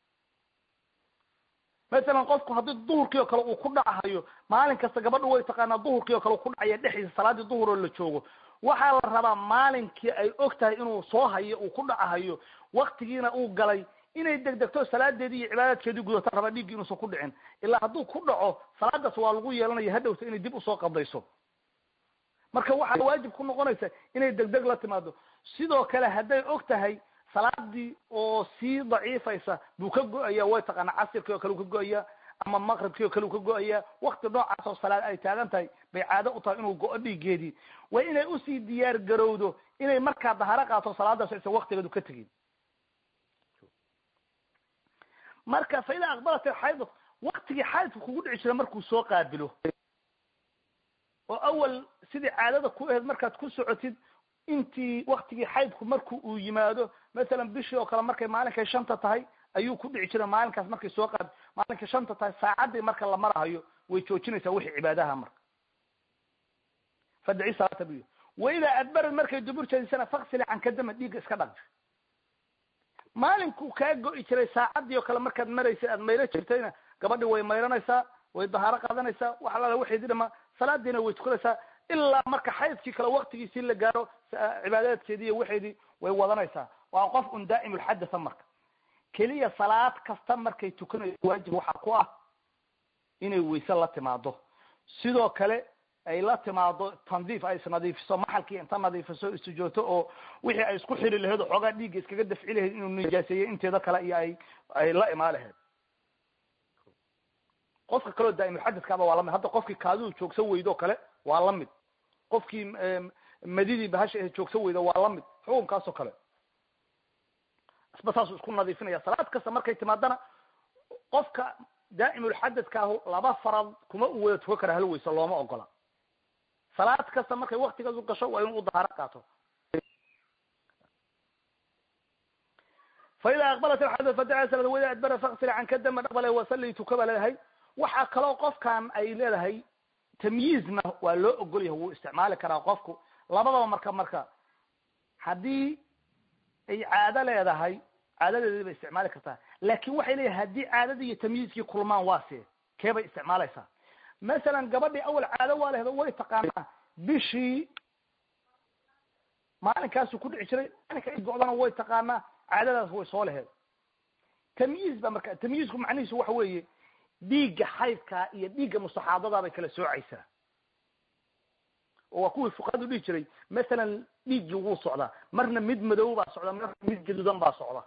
masalan qofku haddii duhurkii oo kale uu ku dhacahayo maalin kasta gabadha way taqaanaa duhurkii oo kale uu ku dhacaya dhexdiisa salaadii duhur oo la joogo waxaa la rabaa maalinkii ay og tahay inuu soo hayo uu ku dhacahayo waktigiina uu galay inay degdegto salaadeedii iyo cibaadaadkeedii gudata rabaa dhiiggii inuusan ku dhicin ilaa hadduu ku dhaco salaadaas waa lagu yeelanaya hadhowta inay dib usoo qadayso marka waxaa waajib ku noqonaysa inay degdeg la timaado sidoo kale hadday og tahay salaadii oo sii daciifaysa buu ka go-aya way taqaana casirkii oo kale u ka go-aya ama maqribkii oo kale u ka go-aya wakti noocaas oo salaad ay taagan tahay bay caado u tahay inuu go-o dhiiggeedii waa inay usii diyaar garowdo inay markaa daharo qaato salaadaas aysan waktigeedu ka tegin marka fa idaa aqbalat alxaydad waktigii xaydka kugu dhici jira markuu soo qaabilo oo awal sidii caadada ku ahayd markaad ku socotid intii waktigii xaydku marku uu yimaado masalan bishii oo kale markay maalinkay shanta tahay ayuu ku dhici jira maalinkaas markay soo qaad maalinkay shanta tahay saacaddii marka la marahayo way joojinaysaa wixii cibaadaha marka fadici salaata buy waidaa adbarad markay dubur jeedisana faksili cankadama dhiigga iska dhaq maalinkuu kaa go-i jiray saacaddii oo kale markaad maraysay aad maylo jirtayna gabadhii way mayranaysaa way dahaaro qaadanaysaa wax alaala waxeedii dhama salaadiina way tukanaysaa ilaa marka xaydkii kale waktigiisii la gaaro cibaadaadkeedii iyo waxeedii way wadanaysaa waa qof un daa'im ulxadatha marka keliya salaad kasta markay tukanayso waajib waxaa ku ah inay wayse la timaado sidoo kale ay la timaado tandiif ay isnadiifiso maxalkii inta nadiifiso istijoogto oo wixii ay isku xiri lahayd oo xoogaa dhiigga iskaga dafci lahayd inuu nijaaseeyo inteeda kale iyo ay ay la imaan lahayd qofka kaleo daa'imulxadadkaaba waa lamid hadda qofkii kaadidu joogsan weydo kale waa lamid qofkii madidii bahasha ahe joogsan weyda waa lamid xukunkaas oo kale isba saasuu isku nadiifinaya salaad kasta markay timaadana qofka daa'imulxadadkaahu laba farad kuma u wada tukan kara hal weyse looma ogola salaad kasta markay waktigaas u gasho waa inuu u dahaaro qaato faida aqbalat alxayd fadaca salad wada adbara faksir can ka dama dhaqbale wasalli tukaba leedahay waxaa kaloo qofkan ay leedahay tamyiizna waa loo ogol yahay wuu isticmaali karaa qofku labadaba marka marka haddii ay caado leedahay caadadeedii bay isticmaali kartaa laakin waxay leeyahay haddii caadadii iyo tamyiizkii kulmaan waa see kee bay isticmaalaysaa masalan gabadhii awal caado waa lehdo way taqaanaa bishii maalinkaasu ku dhici jiray maalinka ay go-dana way taqaanaa caadadaas way soo laheed tamyiiz ba marka tamyiizku macnihiisu waxa weeye dhiigga xaydkaa iyo dhiigga mustaxaadadaa bay kala soocaysaa oo waa kuwii fuqahadu dhihi jiray masalan dhiiggii wuu socdaa marna mid madow baa socda marna mid gaduudan baa socda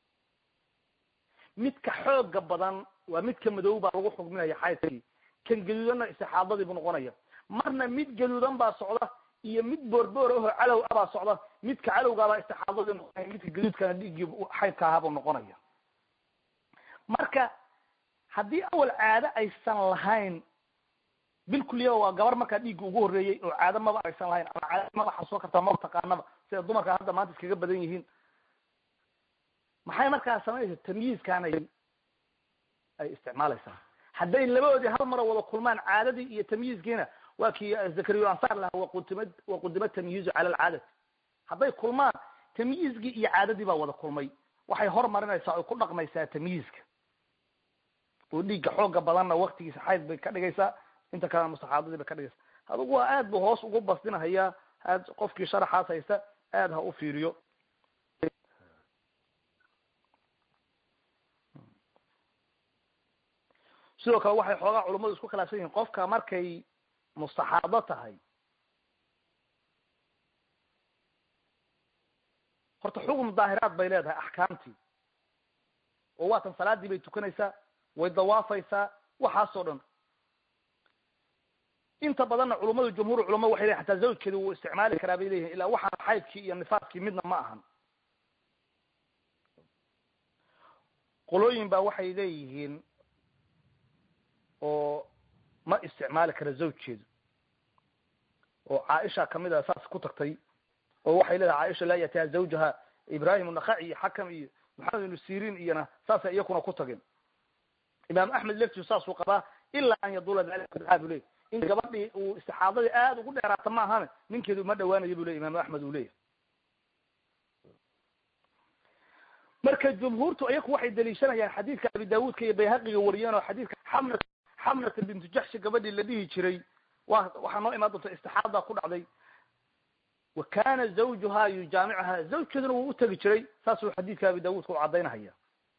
midka xooga badan waa midka madow baa lagu xugminaya xaydkii kan gaduudanna istixaadadii buu noqonaya marna mid gaduudan baa socda iyo mid boorboor aho calow a baa socda midka calowgaabaa istixaadadii noqonaya midka gaduudkana dhiiggii xaydka ahaa buu noqonaya marka haddii awal caado aysan lahayn bil kuliya waa gabar markaa dhiigga ugu horreeyey oo caado maba aysan lahayn ama caado maba xasoo kartaa maba taqaanaba sida dumarka hadda maanta iskaga badan yihiin maxay markaa samaynaysa tamyiizkan ay ay isticmaalaysaa hadday labadoodii hal mara wada kulmaan caadadii iyo tamyiizkiina waa kii zakariyo ansaar lahaa waqudima waqudima tamyiizu cala alcaadati hadday kulmaan tamyiizkii iyo caadadii baa wada kulmay waxay hormarinaysaa oy ku dhaqmaysaa tamyiizka oo dhiigga xooga badanna waktigiisa xayd bay ka dhigaysaa inta kalena mustaxaadadii bay ka dhigaysaa adugu waa aad bu hoos ugu basdinahayaa aad qofkii sharaxaas haysta aad ha u fiiriyo sidoo kale waxay xoogaa culummadu isku khilaafsan yihiin qofka markay mustaxaado tahay horta xukun daahiraad bay leedahay axkaamtii oo waatan salaadii bay tukanaysaa way dawaafaysaa waxaasoo dhan inta badanna culummadu jumhuur culama waxay leeyihin hataa zawjkeedi wuu isticmaali karaa bay leeyihin ilaa waxaan xaydkii iyo nifaaskii midna ma ahan qolooyin baa waxay leeyihiin oo ma isticmaali kara zawjkeedu oo caaisha kamid a saas ku tagtay oo waxay leedahay caaisha laa yatiha zawjaha ibrahim nakaci iyo xakam iyo maxamed ibnu sirin iyona saasay iyakuna ku tageen imaam axmed leftisu saasuu qabaa ilaa an yadula dalika bidcaa bu leyahy in gabadhii uu istixaadadii aada ugu dheeraata ma ahane ninkeedu uma dhawaanayo bu ley imaam axmed uu leeyahy marka jumhuurtu iyaku waxay daliishanayaan xadiidka abi daawuudka iyo bayhaqiga wariyeen oo xadiidka xamna xamnata bintu jaxshi gabadhii la dhihi jiray wa waxaa noo imaan doonta istixaada ku dhacday wa kana zawjuha yujaamicuha zawjkeeduna wuu utegi jiray saasuu xadiidka abi daawuudka u caddaynahaya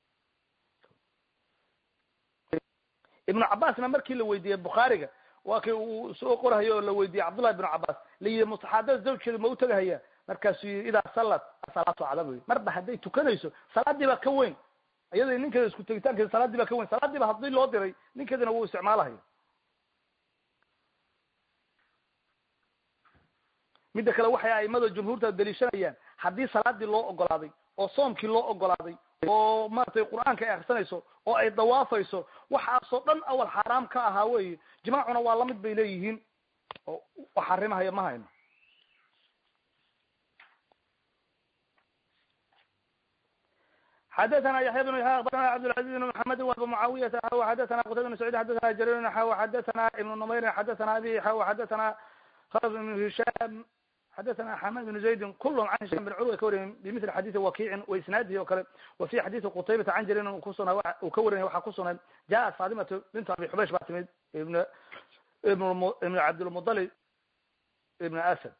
ibnu cabaasna markii la weydiiyey bukhaariga waa kii uu soo qorahayo oo la weydiiyey cabdullahi ibnu cabaas la yidhi mustaxaadada zawjkeedu ma utegahaya markaasuu yii idaa sallat asalaatu cada buyi marba hadday tukanayso salaadii baa ka weyn iyada ninkeeda isku tegitaankeeda salaadii baa ka weyn salaadii ba haddii loo diray ninkeedina wuu isticmaalahayo midda kale waxay aimada jumhuurta daliishanayaan haddii salaadii loo ogolaaday oo soomkii loo ogolaaday oo maratay qur-aanka ay akrisanayso oo ay dawaafayso waxaasoo dhan awal xaaraam ka ahaa wey jimaacuna waa lamid bay leeyihiin oo wax xarimahaya ma hayno xadaثna yaحya بن yaحya abarna cabdالعaزيز بن محamedi وabu معaوiyata xaw xadaثna qtayba بن سعيid xadaثna jarir xaw xadaثna iبن نmayr xadaثna abi xaw xadaثna khلف بن هisham xadaثna xamad بن زaydin kulhm can hisham بن curwa ka wariyen bimثli xadiثi wakiicin waisnaadihi o kale wa fi xadiثi qutaybata can jaririn kusuna uu ka warinay waxaa kusugnay jaءat fatimatu bint abi xubaysh baa timid ibn ibn ibn cabdilmuطalib ibn asad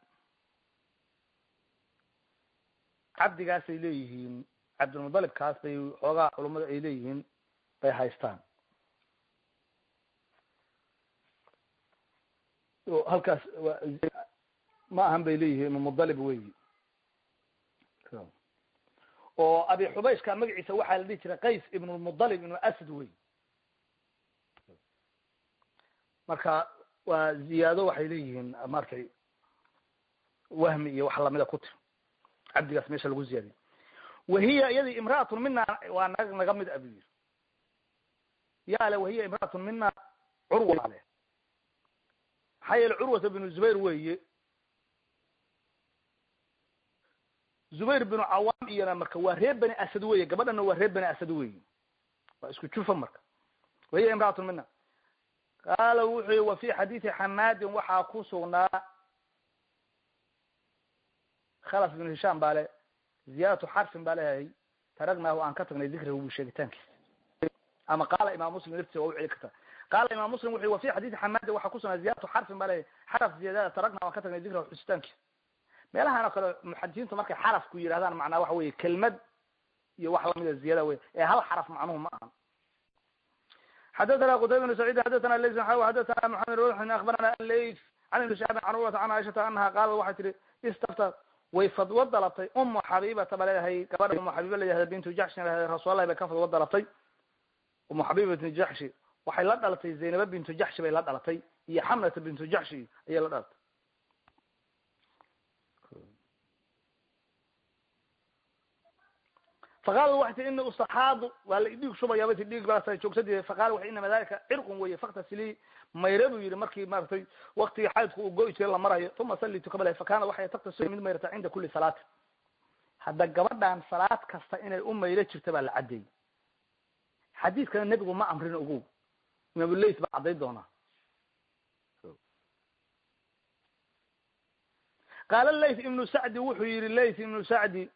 cabdigaasay leeyihiin cabdilmuطalibkaas bay xoogaa culamada ay leeyihiin bay haystaan halkaas ma ahan bay leeyihiin ibnu mudalib weyi oo abi xubayshka magaciisa waxaa la dhihi jiray qays ibn lmudalib ibnu asad wey marka waa ziyaado waxay leeyihiin markay wahmi iyo wax lamida ku tir cabdigaas meesha lagu ziyaadiy wahiya iyadii imra'atun mina waa na naga mid a bu yiri ya le wahiya imra'atun mina curwa le maxaa yeele curwata binu zubayr weeye zubayr binu cawaam iyona marka waa reer bani asad weye gabadhana waa reer bani asad weyi waa isku jufa marka wahiya imraatun mina qaala wuxuu yihi wa fi xadiidi xamaadin waxaa ku sugnaa khalaf ibnu hishaam baa le ziyaadatu xarfin baa leeyahay taragnaahu aan ka tagnay dikriga bu sheegitaankiisa ama qaala imam muslim laftiisa waa u celi karta qaala imam muslim wuxu wa fi xadiidi xamaadin waxaa kusugnaa ziyadatu xarfin baa leeyahay xaraf ziyaadada taragnaahu aan ka tagnay dikrahu xusitaankiisa meelahan oo kale muxadisiintu markay xarafku yidhahdaan macnaa waxa weye kelmad iyo wax lamida ziyada wey ee hal xaraf macnuhu ma ahan xadathana qutayba bn sacid xadathana lays xadathana maxamed ruxin akbarana lays can ibni shaabin can urwata can caaishata anaha qaalat waxay tihi istafta way fadwo dalabtay umu xabibata ba leedahay gabadha umu xabiba layahda bintu jaxshin leedahay rasuulallahi bay ka fadwo dalabtay umu xabiba bintu jaxshi waxay la dhalatay zaynaba bintu jaxshi bay la dhalatay iyo xamlata bintu jaxshi ayay la dhalatay faqaala waxay tii ini ustaxaadu waa la dhiig shubayaaba ti dhiig baasa joogsadii faqala waxay inama dalika cirqun weye faktasili mayre buu yihi markii maaragtay waktigii xaydku uu go-i jiray la marayo uma salli tukabala fakana waxay taktasil mid mayrata cinda kuli salaati hadda gabadhan salaad kasta inay u mayro jirta baa la caddeeyey xadiidkana nebigu ma amrin ogow imaamulays baa cadday doonaa qaala layth ibnu sacdi wuxuu yihi layth ibnu sacdi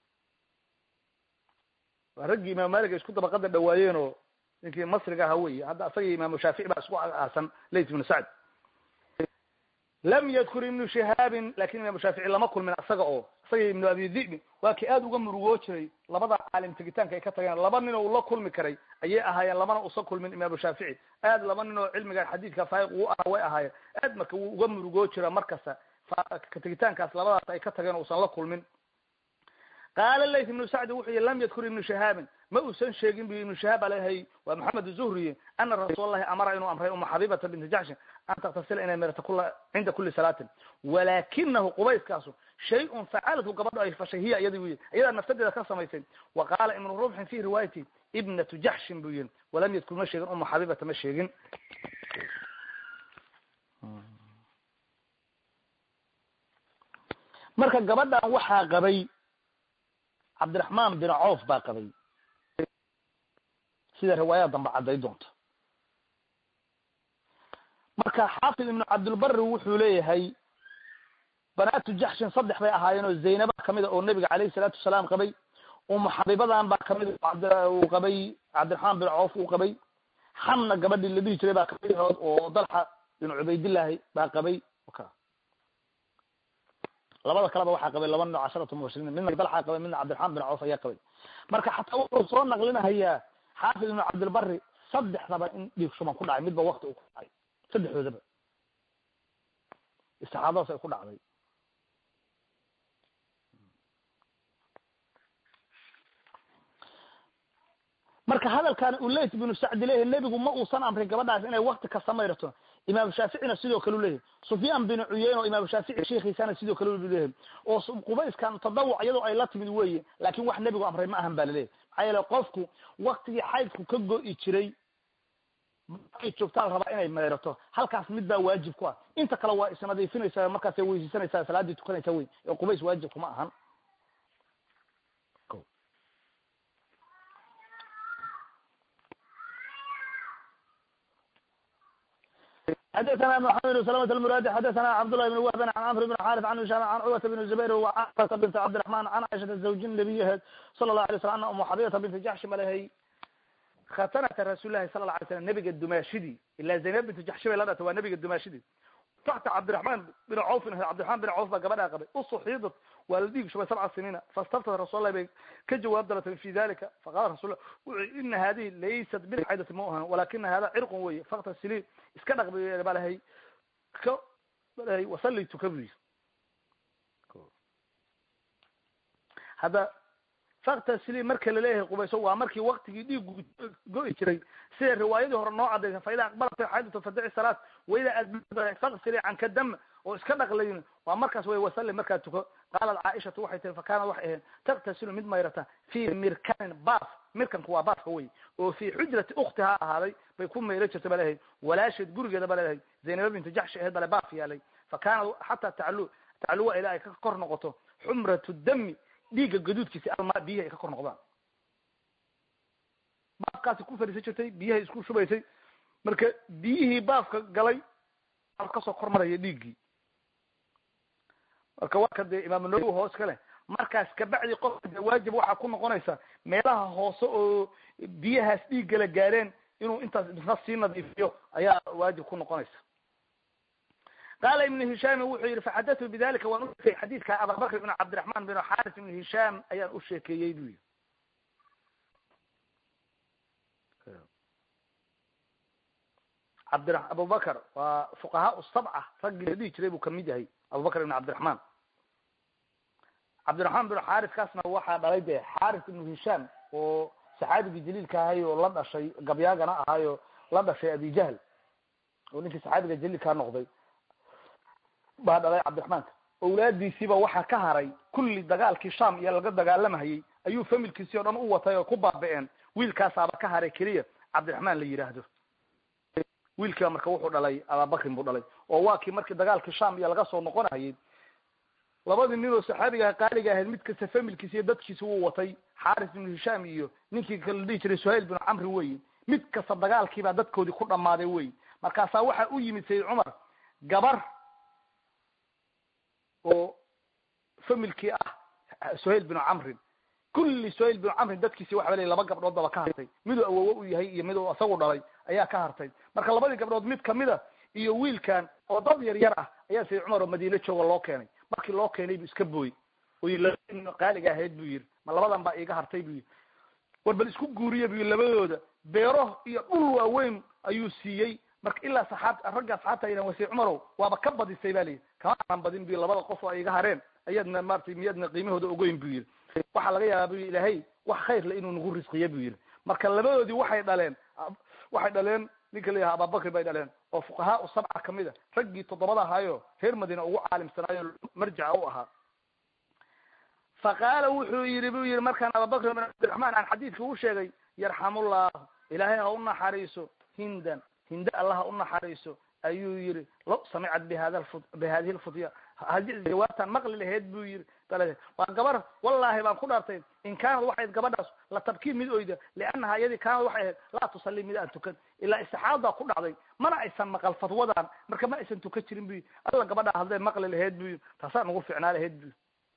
waa raggii imaam malik ay isku dabaqada dhawaayeen oo ninkii masriga ahaa wey hadda asagii imaamu shaafici baa isku aasan layt ibnu sacd lam yadkur ibnu shihaabin lakin imaamu shaafici lama kulmin isaga oo isagii ibnu abi dhibi waa kii aada uga murugoo jiray labada caalim tegitaanka ay ka tageen laba nin oo ula kulmi karay ayay ahaayeen labana usa kulmin imaamu shaafici aad laba nin oo cilmiga xadiidka faayiq uu aha way ahaayeen aad marka wuu uga murugoo jira markasta ka tegitaankaas labadaas ay ka tageen usan la kulmin qaala layth ibnu sacdi wuxuu yihi lam yadkur ibnu shihaabin ma uusan sheegin bu ibnu shihaab alahay waa maxamed zuhriye ana rasuul allahi amara inuu amray uma xabibata binti jaxshin an taktasila inay meerto kula cinda kuli salaatin walakinahu qubayskaasu shay-un facalathu gabadho ay fashay hiya iyadi bu yihi iyadaa naftadeeda ka samaysay wa qaala ibnu rubxin fi riwaayati ibnatu jaxshin buu yihi walam yadkur ma sheegin uma xabibata ma sheegin marka gabadhan waxaa qabay cabdiraxmaan bin coof baa qabay sida riwaayada dambe cadday doonto marka xaafid ibnu cabdilbari wuxuu leeyahay banaatu jaxshin saddex bay ahaayeen oo zaynaba kamida oo nebiga calayhi salaatu wasalaam qabay umu xabibadan baa kamid uu qabay cabdiraxmaan bin coof uu qabay xamna gabadhii la dhihi jiray baa kamid hood oo dalxa bin cubaydillaahi baa qabay labada kaleba waxaa qabay laba nin oo casharatu mubashiriin midna dalxaa qabay midna cabdiraxmaan bin coof ayaa qabay marka xataa wuxuu soo naqlinahayaa xaafid ibnu cabdilbari saddexdaba in dhiig shuban ku dhacay midba wakti uu ku dhacay saddexdoodaba istixaadadaas ay ku dhacday marka hadalkan uu layt binu sacdi leeyahay nebigu ma uusan amrin gabadhaas inay wakti kasta mayrto imaam shaaficina sidoo kale u leeyahay sufyaan bin cuyeyn oo imaam shaafici sheikhiisana sidoo kale u leeyahay oo qubayskan tadawuc iyadoo ay la timid weye laakin wax nebigu amray ma ahan ba laleeyahy maxaa yeele qofku waktigii xaydku ka go-i jiray markay joogtaa la rabaa inay mayrato halkaas mid baa waajib ku ah inta kale waa isnadiifinaysaa markaasay weyseysanaysaa salaaddii tukanaysa wey ee qubays waajib kuma ahan xdثna محamed بن سلمة المrاdي xdثna cبدالله بن وهب عن cمر بن xاrث عن هiشام عن cروة بن زبير وcاصة بنت cبدالرحمن عن cائشhaةa زوج نبيheed صلى الله عليه وسلم ana umu xabيبةa بنت jaxshi malhay khatanata rasuل lahi sala لا alay slam nebiga dumaashidii ila zaynab bintu jaxshi bay la dhatay waa nebiga dumaashidii taxta cabdiraحman bin cawfin cabdiraحman bin cawf baa gabadhaa qabay usuxiidat waa la dhiig shubay sabca siniina faاstaftat rasul lah bay ka jawaab dalatay fi dalika faqala rasul wuxu ina hadihi laysat bilxaydati ma ahan walakina hada cirqun weye faktasili iska dhaq ba lahay ka lahay wasali tuka bu yiri hadda faktasili marka laleeyahay qubayso waa markii waktigii dhiigu go-i jiray sida riwaayadii hore noo cadaysa faida aqbalata xaydatu fadici salaat waida aad faksili canka dam oo iska dhaqlayn waa markaas way wasali markaa tuko qaalat caaishatu waxay tiri fakanad waxay ahayd taktasilu mid mayrata fi mirkanin baaf mirkanku waa baafka wey oo fi xujrati uktihaa ahaaday bay ku mayro jirta ba leedahay walaasheed gurigeeda ba leedahay zaynaba bintu jaxshi aheed bale baaf yaalay fakanad xataa taclu tacluwa ilaa ay ka kor noqoto xumratu dami dhiigga gaduudkiisa almaa biyahi ay ka kor noqdaan baafkaasi ku fadhiisan jirtay biyahay isku shubaysay marka biyihii baafka galay kasoo kor maraya dhiiggii marka waa ka dee imaam nawowi hoos ka leh markaas kabacdi qofka dee waajib waxaa ku noqonaysa meelaha hoose oo biyahaas dhiiggala gaareen inuu intaas isna sii nadiifiyo ayaa waajib ku noqonaysa qaala ibnu hishaami wuxuu yihi faxadatu bidalika waan usheekeyey xadiidka ababakr ibn cabdiraxman bin xaris ibn hishaam ayaan u sheekeeyey bu yihi cabdi abubakr waa fuqahaa sabca raggii la dhihi jiray buu kamid yahay abubakr ibn cabdiraxman cabdiraxmaan bin xaris kaasna waxaa dhalay dee xaris ibnu hishaam oo saxaabigii jaliilka ahay oo la dhashay gabyaagana ahaayo la dhashay abijahl oo ninkii saxaabiga jaliilkaa noqday baa dhalay cabdiraxmaanka awlaadiisiiba waxaa ka haray kulli dagaalkii sham iyo laga dagaalamahayey ayuu familkiisii o dhan u watay oo ku baaba-een wiilkaasaaba ka haray keliya cabdiraxmaan la yidhaahdo wiilkiiba marka wuxuu dhalay ababakrin buu dhalay oo waa kii markii dagaalkii sham iyo laga soo noqonayay labadii nin oo saxaabiga qaaliga ahayd mid kasta familkiisa iyo dadkiisa wuu watay xaris ibnu hishaam iyo ninkii kala la dhihi jiray suhayl binu camri wey mid kasta dagaalkiibaa dadkoodii ku dhammaaday wey markaasaa waxaa u yimid sayid cumar gabar oo familkii ah suhayl binu camrin kulli suhayl binu camrin dadkiisi waxa la laba gabdhood baba ka hartay miduu awowo u yahay iyo miduu isagu dhalay ayaa ka hartay marka labadii gabdhood mid kamida iyo wiilkan oo dad yar yar ah ayaa sayid cumar oo madiine jooga loo keenay markii loo keenay buu iska booy oy laba qaaliga ahayd buu yidhi ma labadan baa iiga hartay buu yidhi war bal isku guuriya bu yidhi labadooda beero iyo dhul waaweyn ayuu siiyey marka ilaa saxaab ragga asxaabta aydan wasay cumarow waaba ka badisay ba layidhi kama aanan badin bu labada qof oo ay iga hareen ayaadna maratay miyaadna qiimahooda ogeyn buu yidhi waxaa laga yaabaa bu ilaahay wax khayr le inuu nagu risqiya buu yidhi marka labadoodii waxay dhaleen waxay dhaleen ninka la yaha ababakri bay dhaleen oo fuqahaa sabca kamid a raggii toddobada ahaayo reer madiina ugu caalimsanaayo marjaca u ahaa faqaala wuxuu yidhi bu yihi markaan ababakr bin cabdiraxmaan aan xadiidka u sheegay yarxamullahu ilaahay ha u naxariiso hindan hinde allah ha u naxariiso ayuu yihi lo samicad bihada bihadihi lfutya hadii jawaabtaan maqli laheyd buu yihi dal waa gabar wallahi baan ku dhaartay in kaanad waxay ahayd gabadhaas la tabkii mid oyda liannaha iyadii kaanad waxay ahayd laa tusalli mid aan tukan ilaa istixaadaa ku dhacday mana aysan maqal fatwadan marka ma aysan tukan jirin bu yii alla gabadhaa hadday maqli laheyd bu yii taasaa nagu ficnaa laheyd bu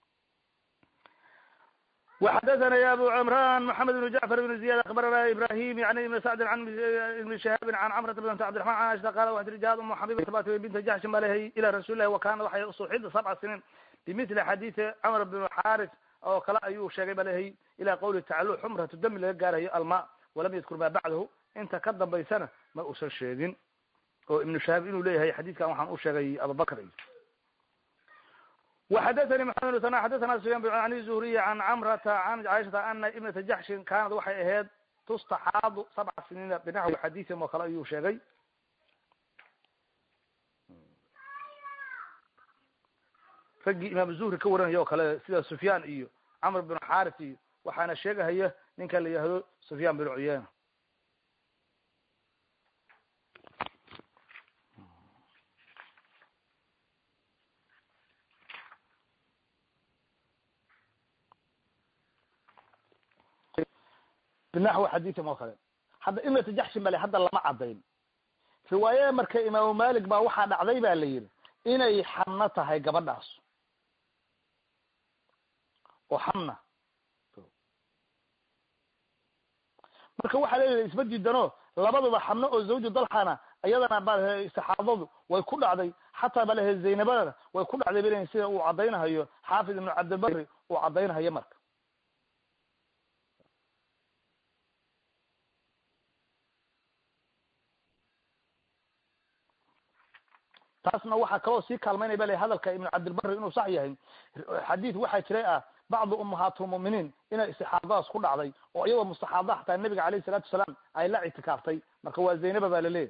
وxdثna ya abu cمrان محamed بن جعفر بن زiyاد aخbarana ibrahim yani ibn sacdi an ibn شhihaabi an cmrata bnt cبdiرحman an aشha qala waxat rijaad umu xabibata bat binta jaxshin ba lehay ila rasuuli lahi wakana waxay suxida sabca siniin bimili xadiثi cmr bn xaris oo kale ayuu sheegay ba lehay ila qawli tacalo xumratu dami laga gaarayo alma walam yadkur ma bacdahu inta ka dambaysana ma usan sheegin oo ibnu shahaab inuu leeyahay xadiidkan waxaan u sheegay abubakr وxdثnي محمد بن ثناء xdثna سفyان عن الزهري عن cمرة عن cاشhaةa ana iبنةa jaxshin kanad waxay ahayd tustaxaadu sabca siniina binaxwi xadiiثin oo kale ayuu sheegay raggii imaam zuhri ka waranaya oo kale sida sufyaan iyo cmr بن xaris iyo waxaana sheegahaya ninka la yihahdo sufyaan بن cuyena binaxwi xadiiثin oo kale hadda imata jaxshin bale hadda lama cadayn riwaayada marka imaamu malik baa waxaa dhacday ba la yidhi inay xamno tahay gabadhaas oo xamna marka waxaa leeyahay isma diidano labadaba xamno oo zawju dalxana iyadana balehe istixaadadu way ku dhacday xataa balehe zaynabadana way ku dhacday bal sida uu cadaynahayo xaafid ibnu cabdilbakri uu cadaynahayo marka taasna waxaa kaloo sii kaalmaynaya ba le hadalka ibnu cabdilbari inuu sax yahay xadiid waxaa jiray ah bacdu ummahaatulmu'miniin inay istixaadadaas ku dhacday oo iyagoo mustaxaada xataa nabiga alayh salatu wasalaam ay la ictikaaftay marka waa zaynaba ba laleeyahay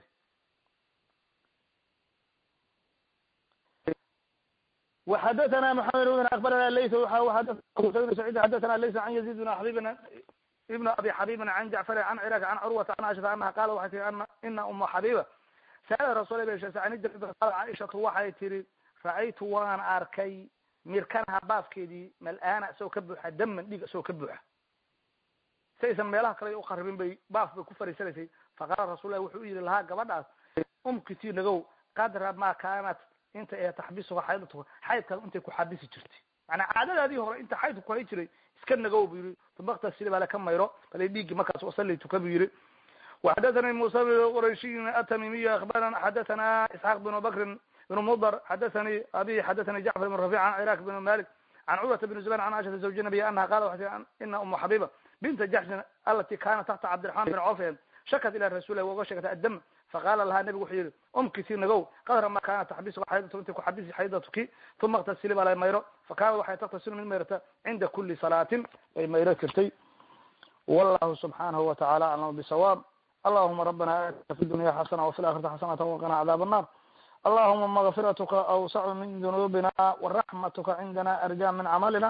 وxadثna محamed بن akbarana lays سعيid xadثna lays an yazid بn xabib ibn abi xabibin an jacfar an ciraaq an curwata an ashata anaha qala waxay tii ina uma xabiba sa'ala rasul caaishatu waxay tihi ra'aytu waan arkay mirkanaha baafkeedii mal-aana isagoo ka buuxa daman dhiig isagoo ka buuxa si aysan meelaha kale uqaribin bay baaf bay ku fariisanaysay faqaala rasullahi wuxuu u yihi lahaa gabadhaas umkiti nagow qadra ma kaanat inta ee taxbisuha xaydatuka xaydkaas intay ku xabisi jirtay manaa caadadaadii hore inta xaydku ku hay jiray iska nagow bu yihi tumaktasili baa laka mayro bale dhiiggi markaas wasalli tuka bu yihi وxdثnي موسى بن qرaشي التميمي أخبرنا xdثna اسحاq بن بكر بن مضر xdثnي abي xdثnي جعفر بن رفيع عن عراك بن مالك عن cروة بن زبير عن عائشة زوج النبي أنha qال ina أم حبيبة بنت جحشin alتي kanat تحta cبدالرحمن بن cوف shakت ilى رasuل uga sheegtay الdم faqala laha نبgu wuxuu yihi umkisi nagow qadra ma kana تxbis xaydatu intay kuxabisi xaydatuki ثuma اktasili baa la mayro fakanat waxay taktasilu mid mayrata cinda kuli صalaatin bay mayro jirtay والlahu سubحanaه وتaعالى aclam بsawاb اللهma رbna atina في الدuنيا xasنة وفي الآخرةi xasنة وقنا cdاaب النار اللهma مغفirتka أوسع min ذنوبنا ورحمتka عindna أرجى min cملنا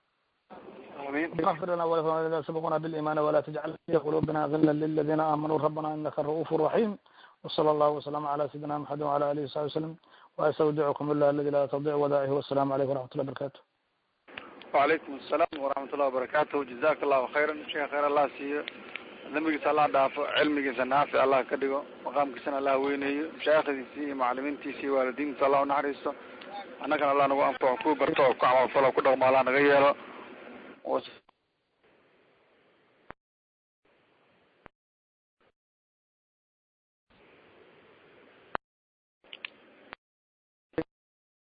اغفر لنا ولذين سبقونا بالإيمان ولا تجعل في قلوبنا غلا للذين آمنوا ربنا إنك الرؤوف الرحيم وصلى الله وسلم على سيدنا محمد وعلى آله وصحبه وسلم وأستودعكم الله الذي لا تضيع ودائعه والسلام عليكم ورحمة الله وبركاته وعalaykum السلام وraxmat ullahi وbarakatuh جazak الlahu خayra sheekh khayr allah siiyo dambigiisa allah dhaafo cilmigiisa naafic allah ka dhigo maqaamkiisana allah weyneeyo mashaaikhdiisi iyo macalimiintiisa iyo waalidiintiisa allah unaxariisto annagana allah nagu anfaco ku barto ku camalfalo ku dhaqmo allah naga yeelo